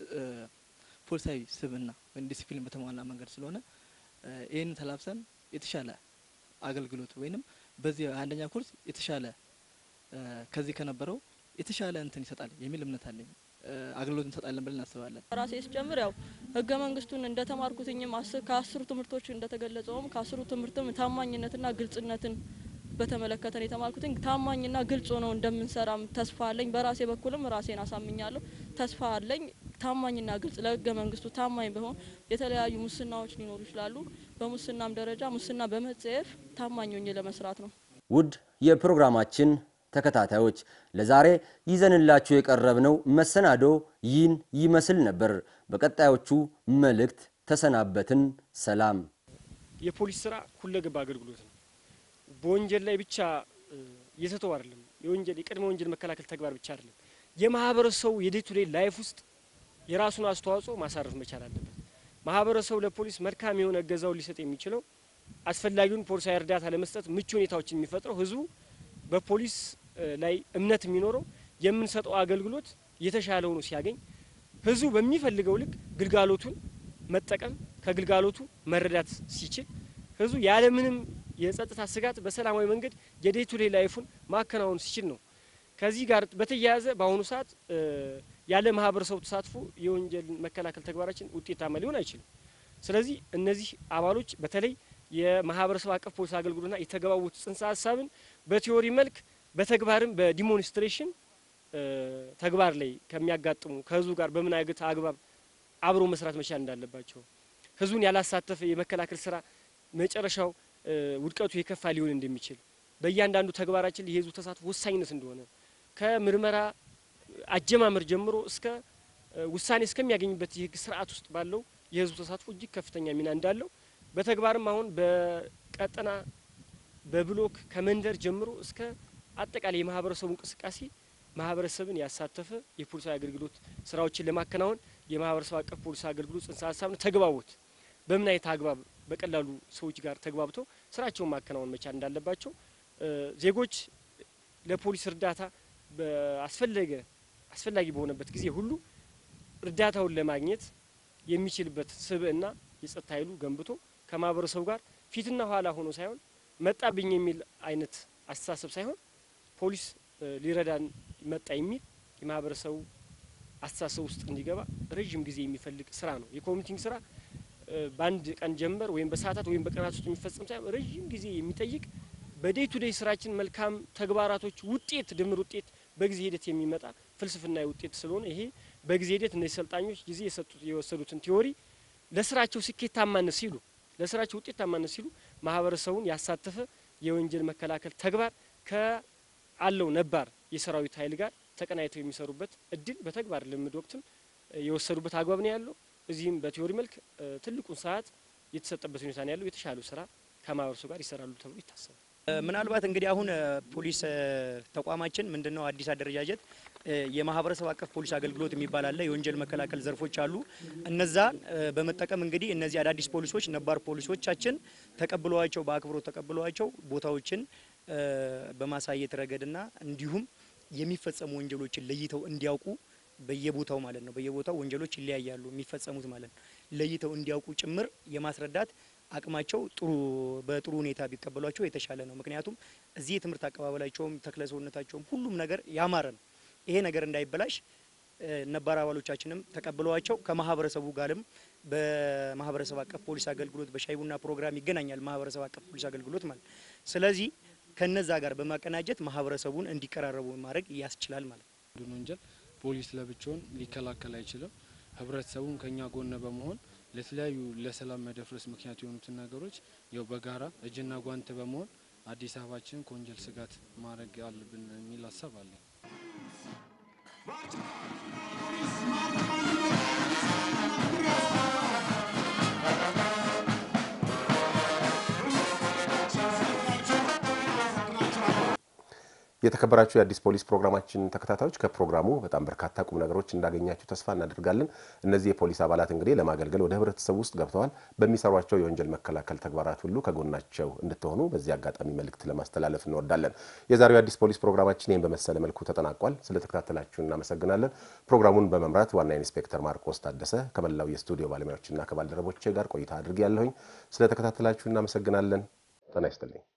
ፖሊሳዊ ስብዕና ወይም ዲሲፕሊን በተሟላ መንገድ ስለሆነ ይህን ተላብሰን የተሻለ አገልግሎት ወይንም በዚህ አንደኛ ኮርስ የተሻለ ከዚህ ከነበረው የተሻለ እንትን ይሰጣል የሚል እምነት አለኝ። አገልግሎት እንሰጣለን ብለን እናስባለን። ራሴ ስጀምር ያው ህገ መንግስቱን እንደተማርኩትኝም ከአስሩ ትምህርቶች እንደተገለጸውም ከአስሩ ትምህርትም ታማኝነትና ግልጽነትን በተመለከተ ነው የተማርኩትኝ። ታማኝና ግልጽ ሆነው እንደምንሰራም ተስፋ አለኝ። በራሴ በኩልም ራሴን አሳምኛለሁ። ተስፋ አለኝ። ታማኝና ግልጽ ለህገ መንግስቱ ታማኝ በሆን የተለያዩ ሙስናዎች ሊኖሩ ይችላሉ። በሙስናም ደረጃ ሙስና በመጸየፍ ታማኝ ሆኜ ለመስራት ነው። ውድ የፕሮግራማችን ተከታታዮች ለዛሬ ይዘንላችሁ የቀረብነው መሰናዶ ይህን ይመስል ነበር። በቀጣዮቹ መልእክት ተሰናበትን። ሰላም። የፖሊስ ስራ ሁለገብ አገልግሎት ነው። በወንጀል ላይ ብቻ የተተው አይደለም። የወንጀል የቅድመ ወንጀል መከላከል ተግባር ብቻ አይደለም። የማህበረሰቡ የዴይ ቱ ዴይ ላይፍ ውስጥ የራሱን አስተዋጽኦ ማሳረፍ መቻል አለበት። ማህበረሰቡ ለፖሊስ መልካም የሆነ እገዛውን ሊሰጥ የሚችለው አስፈላጊውን ፖሊሳዊ እርዳታ ለመስጠት ምቹ ሁኔታዎችን የሚፈጥረው ህዝቡ በፖሊስ ላይ እምነት የሚኖረው የምንሰጠው አገልግሎት የተሻለ ሆኖ ሲያገኝ ህዝቡ በሚፈልገው ልክ ግልጋሎቱን መጠቀም ከግልጋሎቱ መረዳት ሲችል ህዝቡ ያለምንም የጸጥታ ስጋት በሰላማዊ መንገድ የዴይ ቱ ዴይ ላይፉን ማከናወን ሲችል ነው። ከዚህ ጋር በተያያዘ በአሁኑ ሰዓት ያለ ማህበረሰቡ ተሳትፎ የወንጀል መከላከል ተግባራችን ውጤታማ ሊሆን አይችልም። ስለዚህ እነዚህ አባሎች በተለይ የማህበረሰብ አቀፍ ፖሊስ አገልግሎትና የተገባቡት ጽንሰ ሀሳብን በቲዮሪ መልክ በተግባርም በዲሞንስትሬሽን ተግባር ላይ ከሚያጋጥሙ ከህዝቡ ጋር በምን አይነት አግባብ አብሮ መስራት መቻል እንዳለባቸው ህዝቡን ያላሳተፈ የመከላከል ስራ መጨረሻው ውድቀቱ የከፋ ሊሆን እንደሚችል በእያንዳንዱ ተግባራችን የህዝቡ ተሳትፎ ወሳኝነት እንደሆነ ከምርመራ አጀማመር ጀምሮ እስከ ውሳኔ እስከሚያገኝበት የህግ ስርዓት ውስጥ ባለው የህዝቡ ተሳትፎ እጅግ ከፍተኛ ሚና እንዳለው በተግባርም አሁን በቀጠና በብሎክ ከመንደር ጀምሮ እስከ አጠቃላይ የማህበረሰቡ እንቅስቃሴ ማህበረሰብን ያሳተፈ የፖሊሳዊ አገልግሎት ስራዎችን ለማከናወን የማህበረሰብ አቀፍ ፖሊስ አገልግሎት ጽንሰ ሀሳብን ተግባቦት በምን አይነት አግባብ በቀላሉ ሰዎች ጋር ተግባብተው ስራቸውን ማከናወን መቻል እንዳለባቸው ዜጎች ለፖሊስ እርዳታ አስፈለገ አስፈላጊ በሆነበት ጊዜ ሁሉ እርዳታውን ለማግኘት የሚችልበት ስብዕና የጸጥታ ኃይሉ ገንብቶ ከማህበረሰቡ ጋር ፊትና ኋላ ሆኖ ሳይሆን መጣብኝ የሚል አይነት አስተሳሰብ ሳይሆን ፖሊስ ሊረዳን መጣ የሚል የማህበረሰቡ አስተሳሰብ ውስጥ እንዲገባ ረዥም ጊዜ የሚፈልግ ስራ ነው። የኮሚኒቲንግ ስራ በአንድ ቀን ጀንበር ወይም በሰዓታት ወይም በቀናት ውስጥ የሚፈጸም ሳይሆን ረዥም ጊዜ የሚጠይቅ በዴይ ቱ ዴይ ስራችን መልካም ተግባራቶች ውጤት ድምር ውጤት በጊዜ ሂደት የሚመጣ ፍልስፍና ውጤት ስለሆነ ይሄ በጊዜ ሂደት እነዚህ ሰልጣኞች ጊዜ የሰጡት የወሰዱትን ቲዎሪ ለስራቸው ስኬታማነት ሲሉ ለስራቸው ውጤታማነት ሲሉ ማህበረሰቡን ያሳተፈ የወንጀል መከላከል ተግባር ከአለው ነባር የሰራዊት ኃይል ጋር ተቀናይተው የሚሰሩበት እድል በተግባር ልምድ ወቅትም የወሰዱበት አግባብ ነው ያለው። እዚህም በቲዎሪ መልክ ትልቁን ሰዓት የተሰጠበት ሁኔታ ነው ያለው። የተሻሉ ስራ ከማህበረሰቡ ጋር ይሰራሉ ተብሎ ይታሰባል። ምናልባት እንግዲህ አሁን ፖሊስ ተቋማችን ምንድነው አዲስ አደረጃጀት የማህበረሰብ አቀፍ ፖሊስ አገልግሎት የሚባል አለ። የወንጀል መከላከል ዘርፎች አሉ። እነዛን በመጠቀም እንግዲህ እነዚህ አዳዲስ ፖሊሶች ነባር ፖሊሶቻችን ተቀብለዋቸው በአክብሮት ተቀብለዋቸው ቦታዎችን በማሳየት ረገድና እንዲሁም የሚፈጸሙ ወንጀሎችን ለይተው እንዲያውቁ በየቦታው ማለት ነው። በየቦታው ወንጀሎች ይለያያሉ የሚፈጸሙት ማለት ነው። ለይተው እንዲያውቁ ጭምር የማስረዳት አቅማቸው ጥሩ በጥሩ ሁኔታ ቢቀበሏቸው የተሻለ ነው። ምክንያቱም እዚህ የትምህርት አቀባበላቸውም ተክለ ሰውነታቸውም ሁሉም ነገር ያማረ ነው። ይሄ ነገር እንዳይበላሽ ነባር አባሎቻችንም ተቀብለዋቸው ከማህበረሰቡ ጋርም በማህበረሰብ አቀፍ ፖሊስ አገልግሎት በሻይ ቡና ፕሮግራም ይገናኛል። ማህበረሰብ አቀፍ ፖሊስ አገልግሎት ማለት ስለዚህ ከነዛ ጋር በማቀናጀት ማህበረሰቡን እንዲቀራረቡ ማድረግ ያስችላል ማለት ነው። ወንጀል ፖሊስ ለብቻውን ሊከላከል አይችልም። ህብረተሰቡም ከኛ ጎን በመሆን ለተለያዩ ለሰላም መደፍረስ ምክንያት የሆኑትን ነገሮች ያው በጋራ እጅና ጓንት በመሆን አዲስ አበባችን ከወንጀል ስጋት ማድረግ አለብን የሚል ሀሳብ አለኝ። የተከበራችሁ የአዲስ ፖሊስ ፕሮግራማችን ተከታታዮች ከፕሮግራሙ በጣም በርካታ ቁም ነገሮች እንዳገኛችሁ ተስፋ እናደርጋለን። እነዚህ የፖሊስ አባላት እንግዲህ ለማገልገል ወደ ህብረተሰቡ ውስጥ ገብተዋል። በሚሰሯቸው የወንጀል መከላከል ተግባራት ሁሉ ከጎናቸው እንድትሆኑ በዚህ አጋጣሚ መልእክት ለማስተላለፍ እንወዳለን። የዛሬው የአዲስ ፖሊስ ፕሮግራማችን ይህን በመሰለ መልኩ ተጠናቋል። ስለተከታተላችሁ እናመሰግናለን። ፕሮግራሙን በመምራት ዋና ኢንስፔክተር ማርቆስ ታደሰ ከመላው የስቱዲዮ ባለሙያዎችና ከባልደረቦቼ ጋር ቆይታ አድርጌ ያለሁኝ። ስለተከታተላችሁ እናመሰግናለን። ጤና ይስጥልኝ።